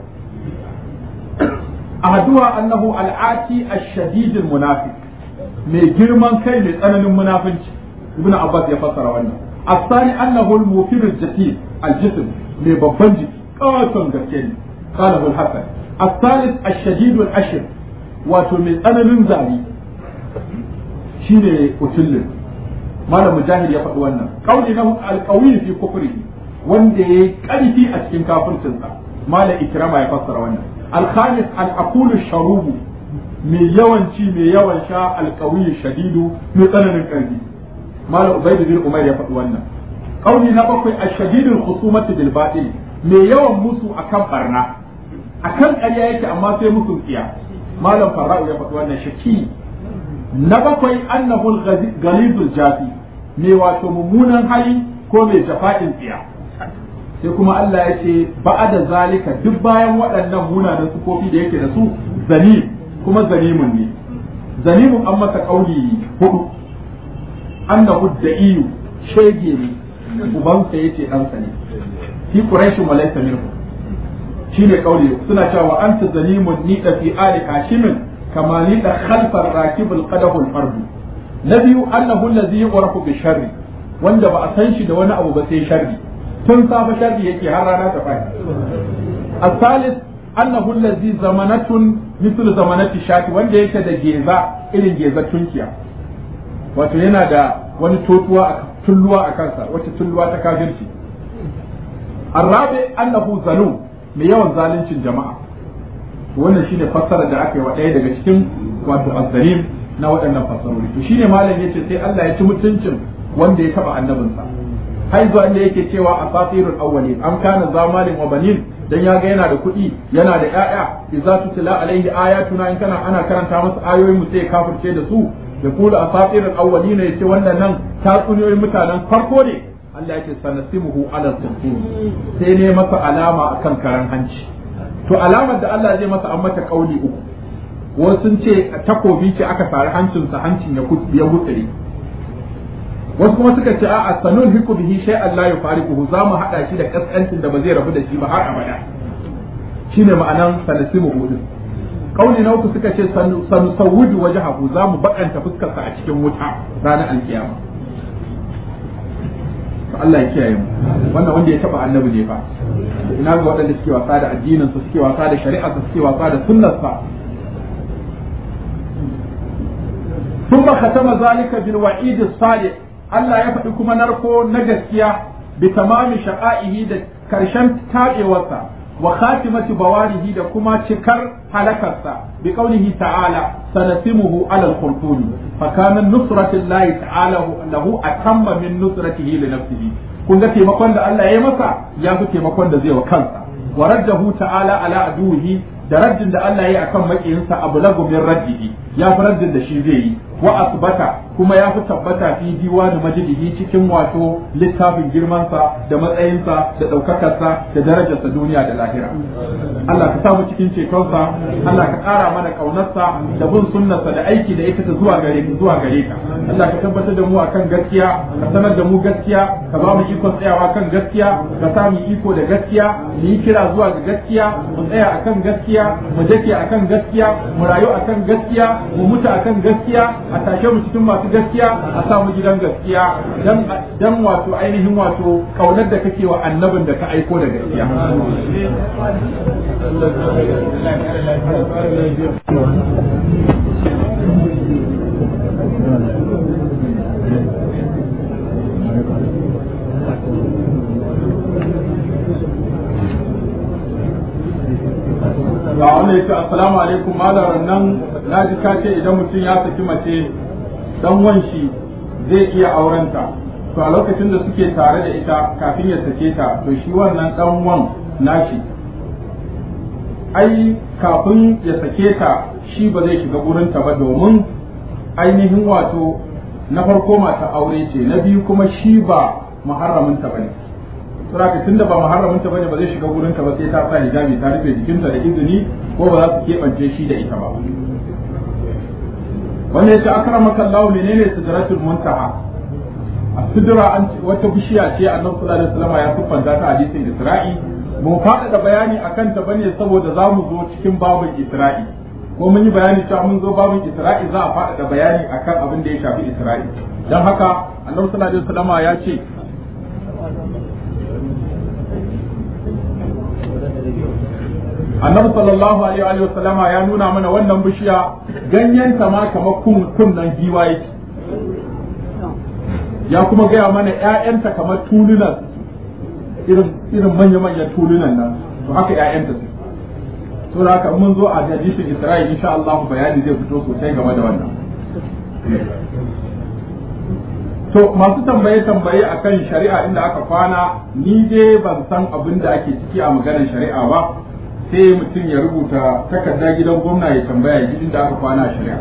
ahaduha annahu al-ati ash-shadid al-munafiq mai girman kai mai tsananin munafinci ibn abbas ya fassara wannan الثاني أنه الموفر الجسيم الجسم من ببنجي قاتل قتل قاله الحسن الثالث الشديد الأشر وتمن أنا من زاري shine utullin malam mujahid ya faɗi wannan kauli na alqawi fi kufri wanda yayi ƙarfi a cikin kafircinsa malam ikrama ya fassara wannan alkhamis al-aqulu sharubu mai yawanci mai yawan sha alqawi shadidu mai tsananin ƙarfi malam ubayd bin umar ya faɗi wannan kauli na bakwai ashadidul khusumati bil batil mai yawan musu akan barna akan ƙarya yake amma sai musu tsiya malam farra'u ya faɗi wannan shaki na bakwai annahu galizul jafi mai wato mummunan hali ko mai jafa'in tsiya sai kuma Allah ya ce da zalika duk bayan waɗannan munanan sufofi da yake da su zanim kuma zanimun ne zanimun an masa kauli hudu annahu da'iyu shege ne ubansa yace ɗansa ne fi quraishin wa laysa minhu shine kauli suna cewa anta zalimun ni fi ali hashimin كما ليس خلف الراكب القدح الفرد نبي أنه الذي يعرف بالشر wanda ba a san shi da wani abu ba sai sharri tun safa sharri yake har rana ta fadi الثالث أنه الذي زمنة مثل زمنة shati wanda yake da geza irin geza tunkiya wato yana da wani totuwa a tulluwa a kansa wacce tulluwa ta kafirci الرابع أنه ظلوم mai yawan zaluncin jama'a wannan shine fassara da aka yi wa ɗaya daga cikin wato azzalim na waɗannan fassarori to shine malam yace sai Allah ya ci mutuncin wanda ya taba annabinsa har zuwa inda yake cewa asatirul awwalin am kana zamalin wa banin dan ya ga yana da kuɗi yana da ƴaƴa idza tutla alaihi ayatuna in kana ana karanta masa ayoyin mu sai kafirce da su da kula asatirul awwalin yace wannan nan tatsuniyoyin mutanen farko ne Allah yake sanasimuhu ala sulfur sai ne masa alama akan karan hanci to alamar da Allah zai masa an mata kauli uku wasu sun ce takobi ce aka sari hancinsa hancin ya ya gutsire wasu kuma suka ce a'a sanun hiku bihi shay Allah ya fariquhu za mu hada shi da kaskancin da ba zai rabu da shi ba har abada shine ma'anan sanasimu din kauli na uku suka ce sanu sawudu wajhahu za mu bakanta fuskarsa a cikin wuta ranar alkiyama to Allah ya kiyaye mu wannan wanda ya taba annabi ne fa ina ga waɗanda suke wasa da addinin su suke wasa da shari'a su suke wasa da sunnar sa ثم ختم ذلك بالوعيد الصالح Allah ya faɗi kuma narko na gaskiya bi tamami shaqa'ihi da karshen tabewarsa wa khatimati bawarihi da kuma cikar halakarsa bi qaulihi ta'ala sanasimuhu ala al-khulquni fa kana nusratu llahi ta'ala lahu atamma min nusratihi li nafsihi kun ga taimakon da Allah ya masa ya fi taimakon da zai wa kansa wa raddahu ta'ala ala aduwihi da raddin da Allah ya yi akan makiyinsa abu lagu min raddihi ya fi raddin da shi zai yi wa asbata kuma ya fi tabbata fi diwani majidihi cikin wato littafin girmansa da matsayinsa da ɗaukakarsa da darajarsa duniya da lahira Allah ka samu cikin cetonsa Allah ka ƙara mana ƙaunarsa da bin sunnarsa da aiki da ita ta zuwa gare ka zuwa gare ka Allah ka tabbatar da mu akan gaskiya ka sanar da mu gaskiya ka ba mu ikon tsayawa kan gaskiya ka sa mu iko da gaskiya mu yi kira zuwa ga gaskiya mu tsaya akan gaskiya mu dake akan gaskiya mu rayu akan gaskiya mu mutu akan gaskiya a tashe mu cikin masu gaskiya a sa mu gidan gaskiya dan dan wato ainihin wato kaunar da kake wa annabin da ka aiko da gaskiya ga wanda ya ce assalamu alaikum malaran nan na ji ka ce idan mutum ya saki mace dan wanshi zai iya aurenta to a lokacin da suke tare da ita kafin ya sake ta to shi wannan dan wan nashi ai kafin ya sake ta shi ba zai shiga gurinta ba domin ainihin wato na farko mata aure ce na biyu kuma shi ba muharraminta bane saboda tunda ba muharraminta bane ba zai shiga gurinta ba sai ta sa hijabi ta rufe jikinta da izini ko ba za su keɓance shi da ita ba wanda ya ce akramaka Allah menene sidratul muntaha a sidra an wata bishiya ce annabi sallallahu alaihi wasallam ya siffanta ta hadisin Isra'i mu faɗaɗa bayani akan ta bane saboda za mu zo cikin babin Isra'i ko mun yi bayani cewa mun zo babin Isra'i za a faɗaɗa bayani akan abin da ya shafi Isra'i dan haka annabi sallallahu alaihi wasallam ya ce annabi sallallahu alaihi wa sallama ya nuna mana wannan bishiya ganyen ta ma kamar kunnan giwa yake ya kuma gaya mana ƴaƴanta kamar tulunan irin irin manya manyan tulunan nan to haka ƴaƴanta su to da haka mun zo a hadisin Isra'il insha Allah bayani zai fito sosai game da wannan to masu tambaye tambaye akan shari'a inda aka kwana ni dai ban san abin da ake ciki a maganar shari'a ba sai mutum ya rubuta takarda gidan gwamna ya tambaya gidan da aka kwana a shari'a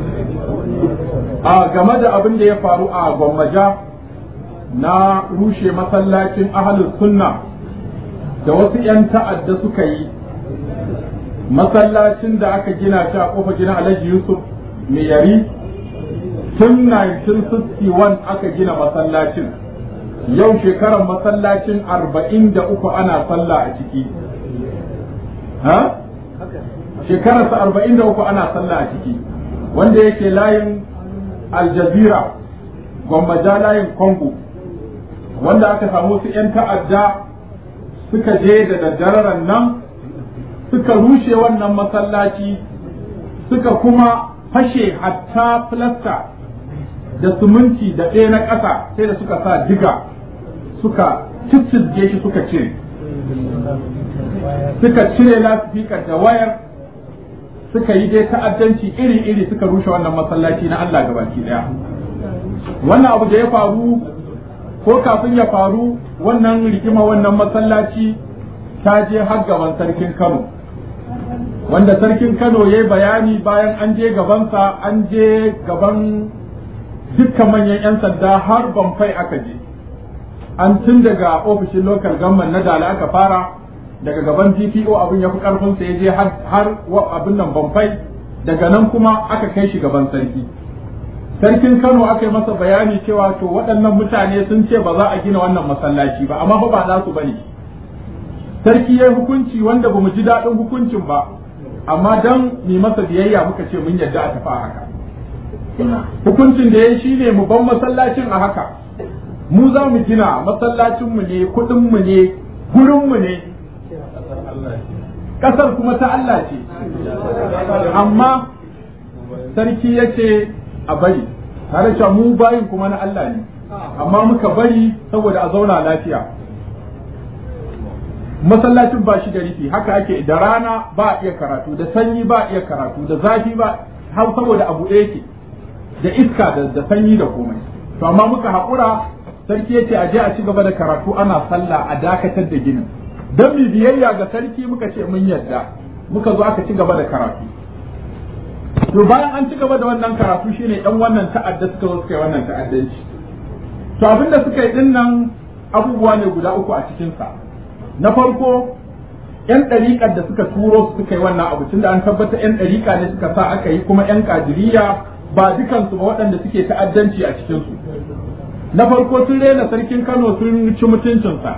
a game da abin da ya faru a gwammaja na rushe masallacin ahalus sunna da wasu 'yan ta'adda suka yi masallacin da aka gina shi a kofa gina alhaji yusuf mai yari tun 1961 aka gina masallacin yau shekarar masallacin 43 ana sallah a ciki ha shekararsa arba'in da uku ana sallah a ciki wanda yake layin aljazira gwammaja layin congo wanda aka samu su 'yan ta'adda suka je da daddaren nan suka rushe wannan masallaci suka kuma fashe hatta filasta da suminti da ɗaya na ƙasa sai da suka sa diga suka ciccizge shi suka cire suka cire lasifikar da wayar suka yi dai ta'addanci iri-iri suka rushe wannan masallaci na Allah gabaki daya wannan abu da ya faru ko kafin ya faru wannan rigima wannan masallaci ta je har gaban sarkin Kano wanda sarkin Kano ya yi bayani bayan an je gabansa an je gaban dukkan manyan 'yan sanda har bamfai aka je an tun daga ofishin local government na dala aka fara daga gaban DPO abin ya fi karfin sa ya je har abin nan bamfai daga nan kuma aka kai shi gaban sarki sarkin Kano aka yi masa bayani cewa to waɗannan mutane sun ce ba za a gina wannan masallaci ba amma fa ba nasu bane sarki ya hukunci wanda bamu ji daɗin hukuncin ba amma dan mu masa biyayya muka ce mun yarda a tafi a haka hukuncin da ya shine mu ban masallacin a haka mu za mu gina masallacinmu ne kuɗinmu ne gurinmu ne ƙasar kuma ta Allah ce amma sarki ya ce a bari tare da mu bayin kuma na Allah ne amma muka bari saboda a zauna lafiya masallacin ba shi da rufi haka ake da rana ba a iya karatu da sanyi ba a iya karatu da zafi ba har saboda abu ɗaya yake da iska da sanyi da komai to amma muka haƙura sarki ya ce a je a ci gaba da karatu ana sallah a dakatar da ginin don mu biyayya ga sarki muka ce mun yarda muka zo aka ci gaba da karatu to bayan an ci gaba da wannan karatu shine dan wannan ta'adda suka zo suka yi wannan ta'addanci to abinda suka yi din nan abubuwa ne guda uku a cikin sa na farko yan ɗariƙar da suka turo su suka yi wannan abu tunda an tabbata yan ɗariƙa ne suka sa aka yi kuma yan kadiriya ba dukansu ba waɗanda suke ta'addanci a cikin su na farko sun rena sarkin Kano sun ci mutuncinsa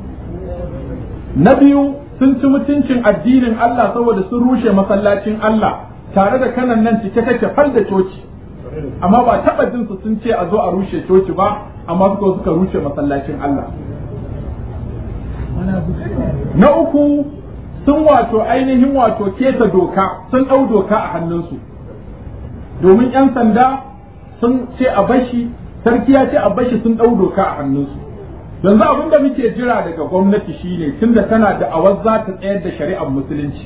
na biyu sun ci mutuncin addinin Allah saboda sun rushe masallacin Allah tare da kanan nan cike take fal da coci amma ba taɓa jin su sun ce a zo a rushe coci ba amma suka suka rushe masallacin Allah na uku sun wato ainihin wato keta doka sun ɗau doka a hannunsu domin 'yan sanda sun ce a bashi sarki ya ce a bashi sun ɗau doka a hannunsu yanzu abin da muke jira daga gwamnati shine tunda tana da awar za ta tsayar da shari'ar musulunci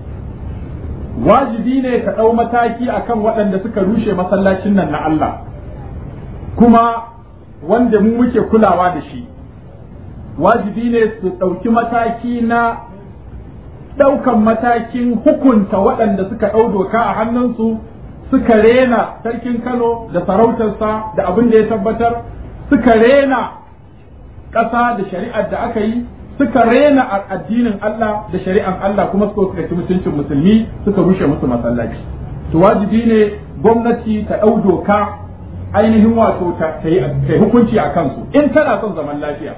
wajibi ne ka ɗau mataki akan waɗanda suka rushe masallacin nan na Allah kuma wanda mu muke kulawa da shi wajibi ne su ɗauki mataki na ɗaukan matakin hukunta waɗanda suka ɗau doka a hannunsu suka rena sarkin Kano da sarautarsa da abin da ya tabbatar suka rena ƙasa da shari'ar da aka yi suka rena addinin Allah da shari'ar Allah kuma suka ci mutuncin musulmi suka rushe musu masallaci to wajibi ne gwamnati ta ɗau doka ainihin wato ta yi hukunci a kansu in tana son zaman lafiya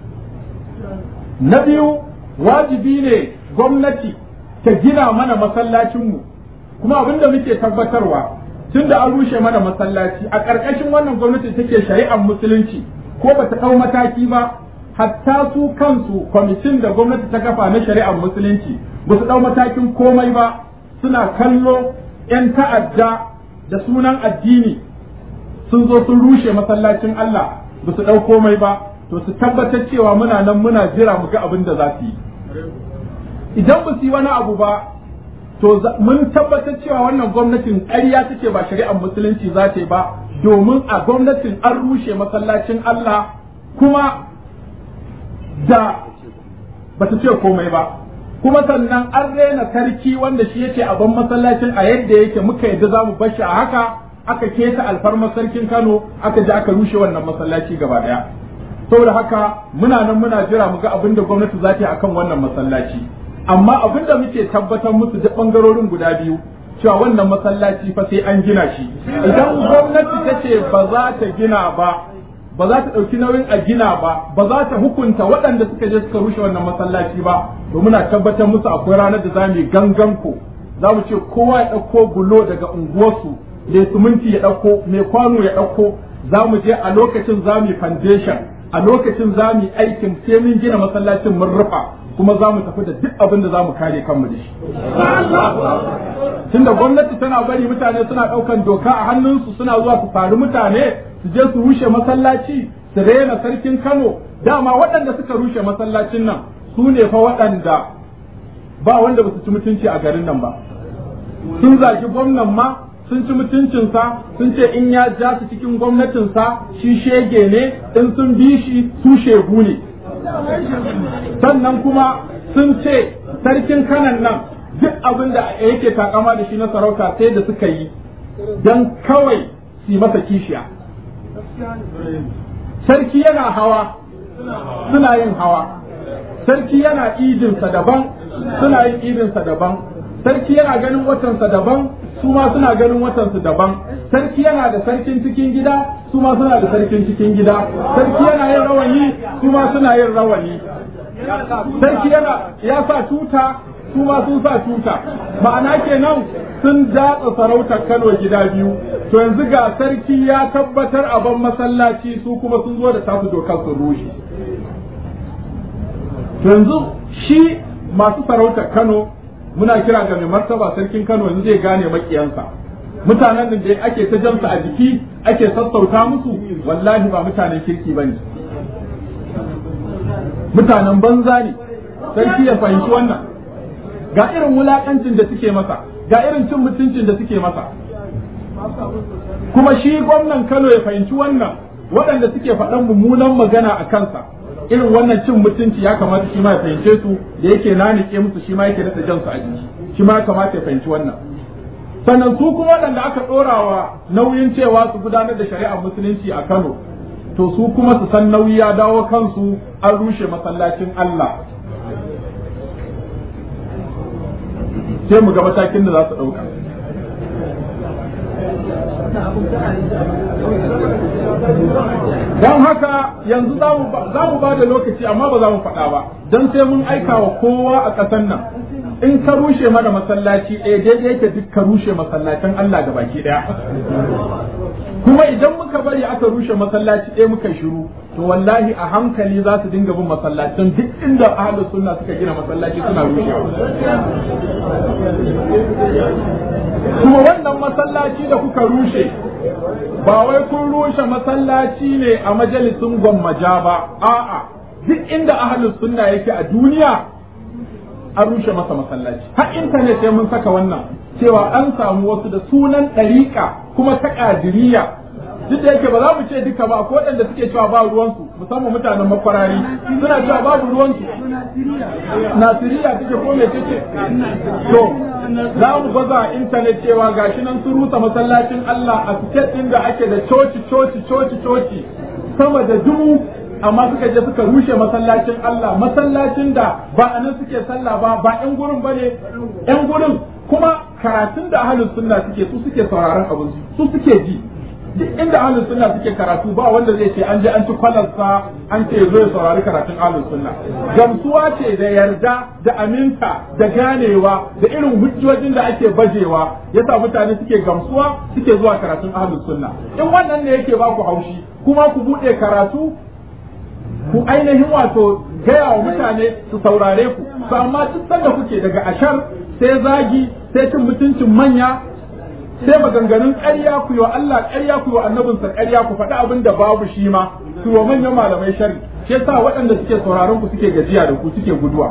na biyu wajibi ne gwamnati ta gina mana masallacinmu kuma abin da muke tabbatarwa tun da an rushe mana masallaci a ƙarƙashin wannan gwamnati take shari'ar musulunci ko ba ta ɗau mataki ba hatta su kansu kwamitin da gwamnati ta kafa na shari'ar musulunci ba su ɗau matakin komai ba suna kallo 'yan ta'adda da sunan addini sun zo sun rushe masallacin Allah ba su ɗau komai ba to su tabbatar cewa muna nan muna jira mu ga abin da za su yi idan ba su yi wani abu ba to mun tabbatar cewa wannan gwamnatin ƙarya take ba shari'ar musulunci za ta yi ba domin a gwamnatin an rushe masallacin Allah kuma da ba ta ce komai ba kuma sannan an rena sarki wanda shi yake a ban masallacin a yadda yake muka yadda za mu bashi a haka aka keta alfarmar sarkin Kano aka je aka rushe wannan masallaci gaba daya saboda haka muna nan muna jira mu ga abin da gwamnati za ta yi akan wannan masallaci amma abin da muke tabbatar musu da bangarorin guda biyu cewa wannan masallaci fa sai an gina shi idan gwamnati ta ce ba za ta gina ba ba za ta ɗauki nauyin a gina ba ba za ta hukunta waɗanda suka je suka rushe wannan masallaci ba to muna tabbatar musu akwai ranar da za mu yi gangan ko za mu ce kowa ya ɗauko bulo daga unguwarsu mai suminti ya ɗauko mai kwano ya ɗauko za mu je a lokacin za mu yi foundation a lokacin za mu yi aikin sai mun gina masallacin mun rufa kuma za mu tafi da duk abin da za mu kare kanmu da shi tunda gwamnati tana bari mutane suna ɗaukan doka a hannunsu suna zuwa su faru mutane su je su rushe masallaci su rena sarkin Kano dama waɗanda suka rushe masallacin nan su ne fa waɗanda ba wanda ba su ci mutunci a garin nan ba sun zagi gwamnan ma sun ci mutuncinsa sun ce in ya ja su cikin gwamnatinsa shi shege ne in sun bi shi su shegu ne sannan kuma sun ce sarkin kanan nan duk abin da yake takama da shi na sarauta sai da suka yi don kawai su yi masa kishiya sarki yana hawa suna yin hawa sarki yana idinsa daban suna yin idinsa daban sarki yana ganin watansa daban su ma suna ganin watansu daban sarki yana da sarkin cikin gida su ma suna da sarkin cikin gida sarki yana yin rawani su ma suna yin rawani sarki yana ya sa tuta su ma sun sa tuta ma'ana kenan sun datsa sarautar Kano gida biyu to yanzu ga sarki ya tabbatar a ban masallaci su kuma sun zo da tasu dokar sun rushe to yanzu shi masu sarautar Kano muna kira ga mai martaba sarkin Kano yanzu zai gane makiyansa mutanen da ake ta jamsa a jiki ake sassauta musu wallahi ba mutanen kirki bane mutanen banza ne sarki ya fahimci wannan ga irin wulakancin da suke masa ga irin cin mutuncin da suke masa kuma shi gwamnan Kano ya fahimci wannan waɗanda suke faɗan mummunan magana a kansa irin wannan cin mutunci ya kamata shi ma ya fahimce su da yake nanike musu shi ma yake nasa jansu a jiki shi ma ya kamata ya fahimci wannan sannan su kuma waɗanda aka ɗorawa nauyin cewa su gudanar da shari'ar musulunci a Kano to su kuma su san nauyi ya dawo kansu an rushe masallacin Allah sai mu ga matakin da za su ɗauka don haka yanzu za mu ba da lokaci amma ba za mu faɗa ba don sai mun aika wa kowa a ƙasar nan in ka rushe mana masallaci ɗaya daidai yake duk ka rushe masallacin Allah ga baki ɗaya kuma idan muka bari aka rushe masallaci ɗaya muka shiru to wallahi a hankali za su dinga bin masallacin duk inda ahlus sunna suka gina masallaci suna rushewa kuma wannan masallaci da kuka rushe ba wai kun rushe masallaci ne a majalisin gwammaja ba a'a duk inda ahlus sunna yake a duniya an rushe masa masallaci har intanet sai mun saka wannan cewa an samu wasu da sunan ɗariƙa kuma ta ƙadiriya duk da yake ba za mu ce duka ba ko waɗanda suke cewa ba ruwansu musamman mutanen makwarari suna cewa babu ruwansu nasiriya take ko me take to za mu baza a intanet cewa gashi nan sun rusa masallacin Allah a state ɗin da ake da coci coci coci coci sama da dubu amma suka je suka rushe masallacin Allah masallacin da ba a nan suke sallah ba ba ƴan gurin bane ƴan gurin kuma karatun da ahlus sunna suke su suke sauraron abin su suke ji duk inda ahlus sunna suke karatu ba wanda zai ce an je an ci kwalarsa an ce zo ya saurari karatun ahlus sunna gamsuwa ce da yarda da aminta da ganewa da irin hujjojin da ake bajewa yasa mutane suke gamsuwa suke zuwa karatun ahlus sunna in wannan ne yake ba ku haushi kuma ku bude karatu ku ainihin wato gaya wa mutane su saurare ku to amma duk sanda kuke daga ashar sai zagi sai cin mutuncin manya sai maganganun ƙarya ku yi wa Allah ƙarya ku yi wa annabinsa ƙarya ku faɗi abin da babu shi ma ku wa manyan malamai shari shi yasa waɗanda suke sauraron ku suke gajiya da ku suke guduwa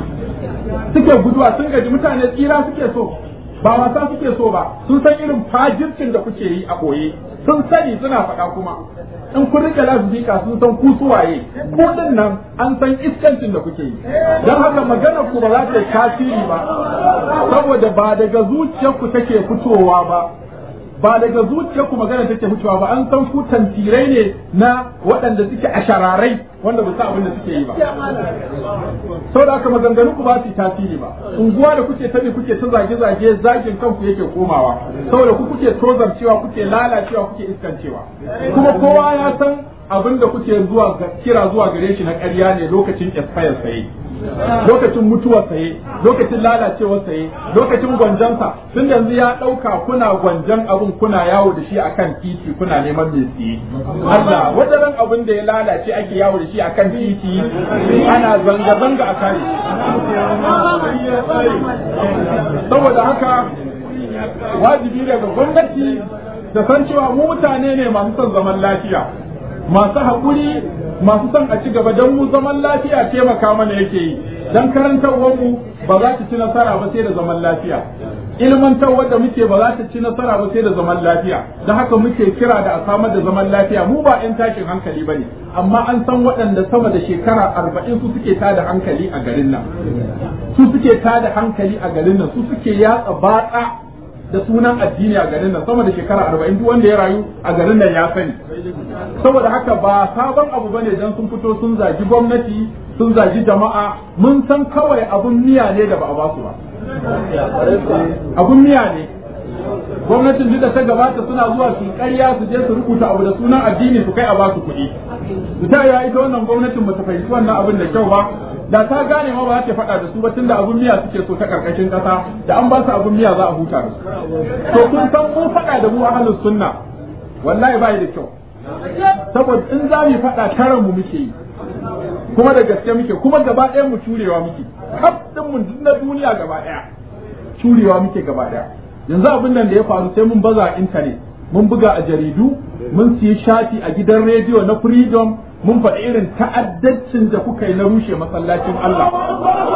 suke guduwa sun gaji mutane tsira suke so ba wasa suke so ba sun san irin fajircin da kuke yi a ɓoye sun sani suna faɗa kuma in kun rike lasifika sun san ku suwaye ko din nan an san iskancin da kuke yi don haka magana ku ba za ta yi tasiri ba saboda ba daga zuciyarku take fitowa ba ba daga zuciyarku magana take fitowa ba an san ku tantirai ne na waɗanda suke ashararai wanda ba sa abin da suke yi ba saboda haka maganganu ku ba su tasiri ba unguwa da kuke tabi kuke ta zage-zage zagin kanku yake komawa saboda ku kuke tozarcewa kuke lalacewa kuke iskancewa kuma kowa ya san abin da kuke zuwa kira zuwa gare shi na ƙarya ne lokacin expire saye lokacin mutuwar saye lokacin lalacewar saye lokacin gwanjansa tun yanzu ya ɗauka kuna gwanjan abin kuna yawo da shi akan titi kuna neman mai siye Allah wajen abin da ya lalace ake yawo da shi akan titi ana zanga-zanga a kare saboda haka wajibi daga gwamnati da san cewa mu mutane ne masu son zaman lafiya masu haƙuri masu son a ci gaba don mu zaman lafiya taimaka mana yake yi don karantarwar mu ba za ta ci nasara ba sai da zaman lafiya ilmantarwar da muke ba za ta ci nasara ba sai da zaman lafiya don haka muke kira da a samar da zaman lafiya mu ba 'yan tashin hankali ba ne amma an san waɗanda sama da shekara arba'in su suke tada hankali a garin nan su suke tada hankali a garin nan su suke yatsa batsa da sunan addini a garin nan sama da shekara arba'in duk wanda ya rayu a garin nan ya sani saboda haka ba sabon abu bane dan sun fito sun zagi gwamnati sun zagi jama'a mun san kawai abun miya ne da ba a basu ba abun miya ne gwamnatin duk da ta gabata suna zuwa su ƙarya su je su rubuta abu da sunan addini su kai a basu kuɗi su ta ya ita wannan gwamnatin bata fahimci wannan abin da kyau ba da ta gane ma ba ta faɗa da su ba tunda abun miya suke so ta karkashin ƙasa da an ba su abun miya za a huta da su to kun san mun faɗa da mu ahlus sunna wallahi bai da kyau saboda in za mu faɗa taran mu muke yi kuma da gaske muke kuma gaba ɗayan mu curewa muke kaf din mu na duniya gaba ɗaya curewa muke gaba ɗaya yanzu abin nan da ya faru sai mun baza a intanet mun buga a jaridu mun siyi shafi a gidan rediyo na freedom mun faɗi irin ta'addancin da kuka yi na rushe masallacin Allah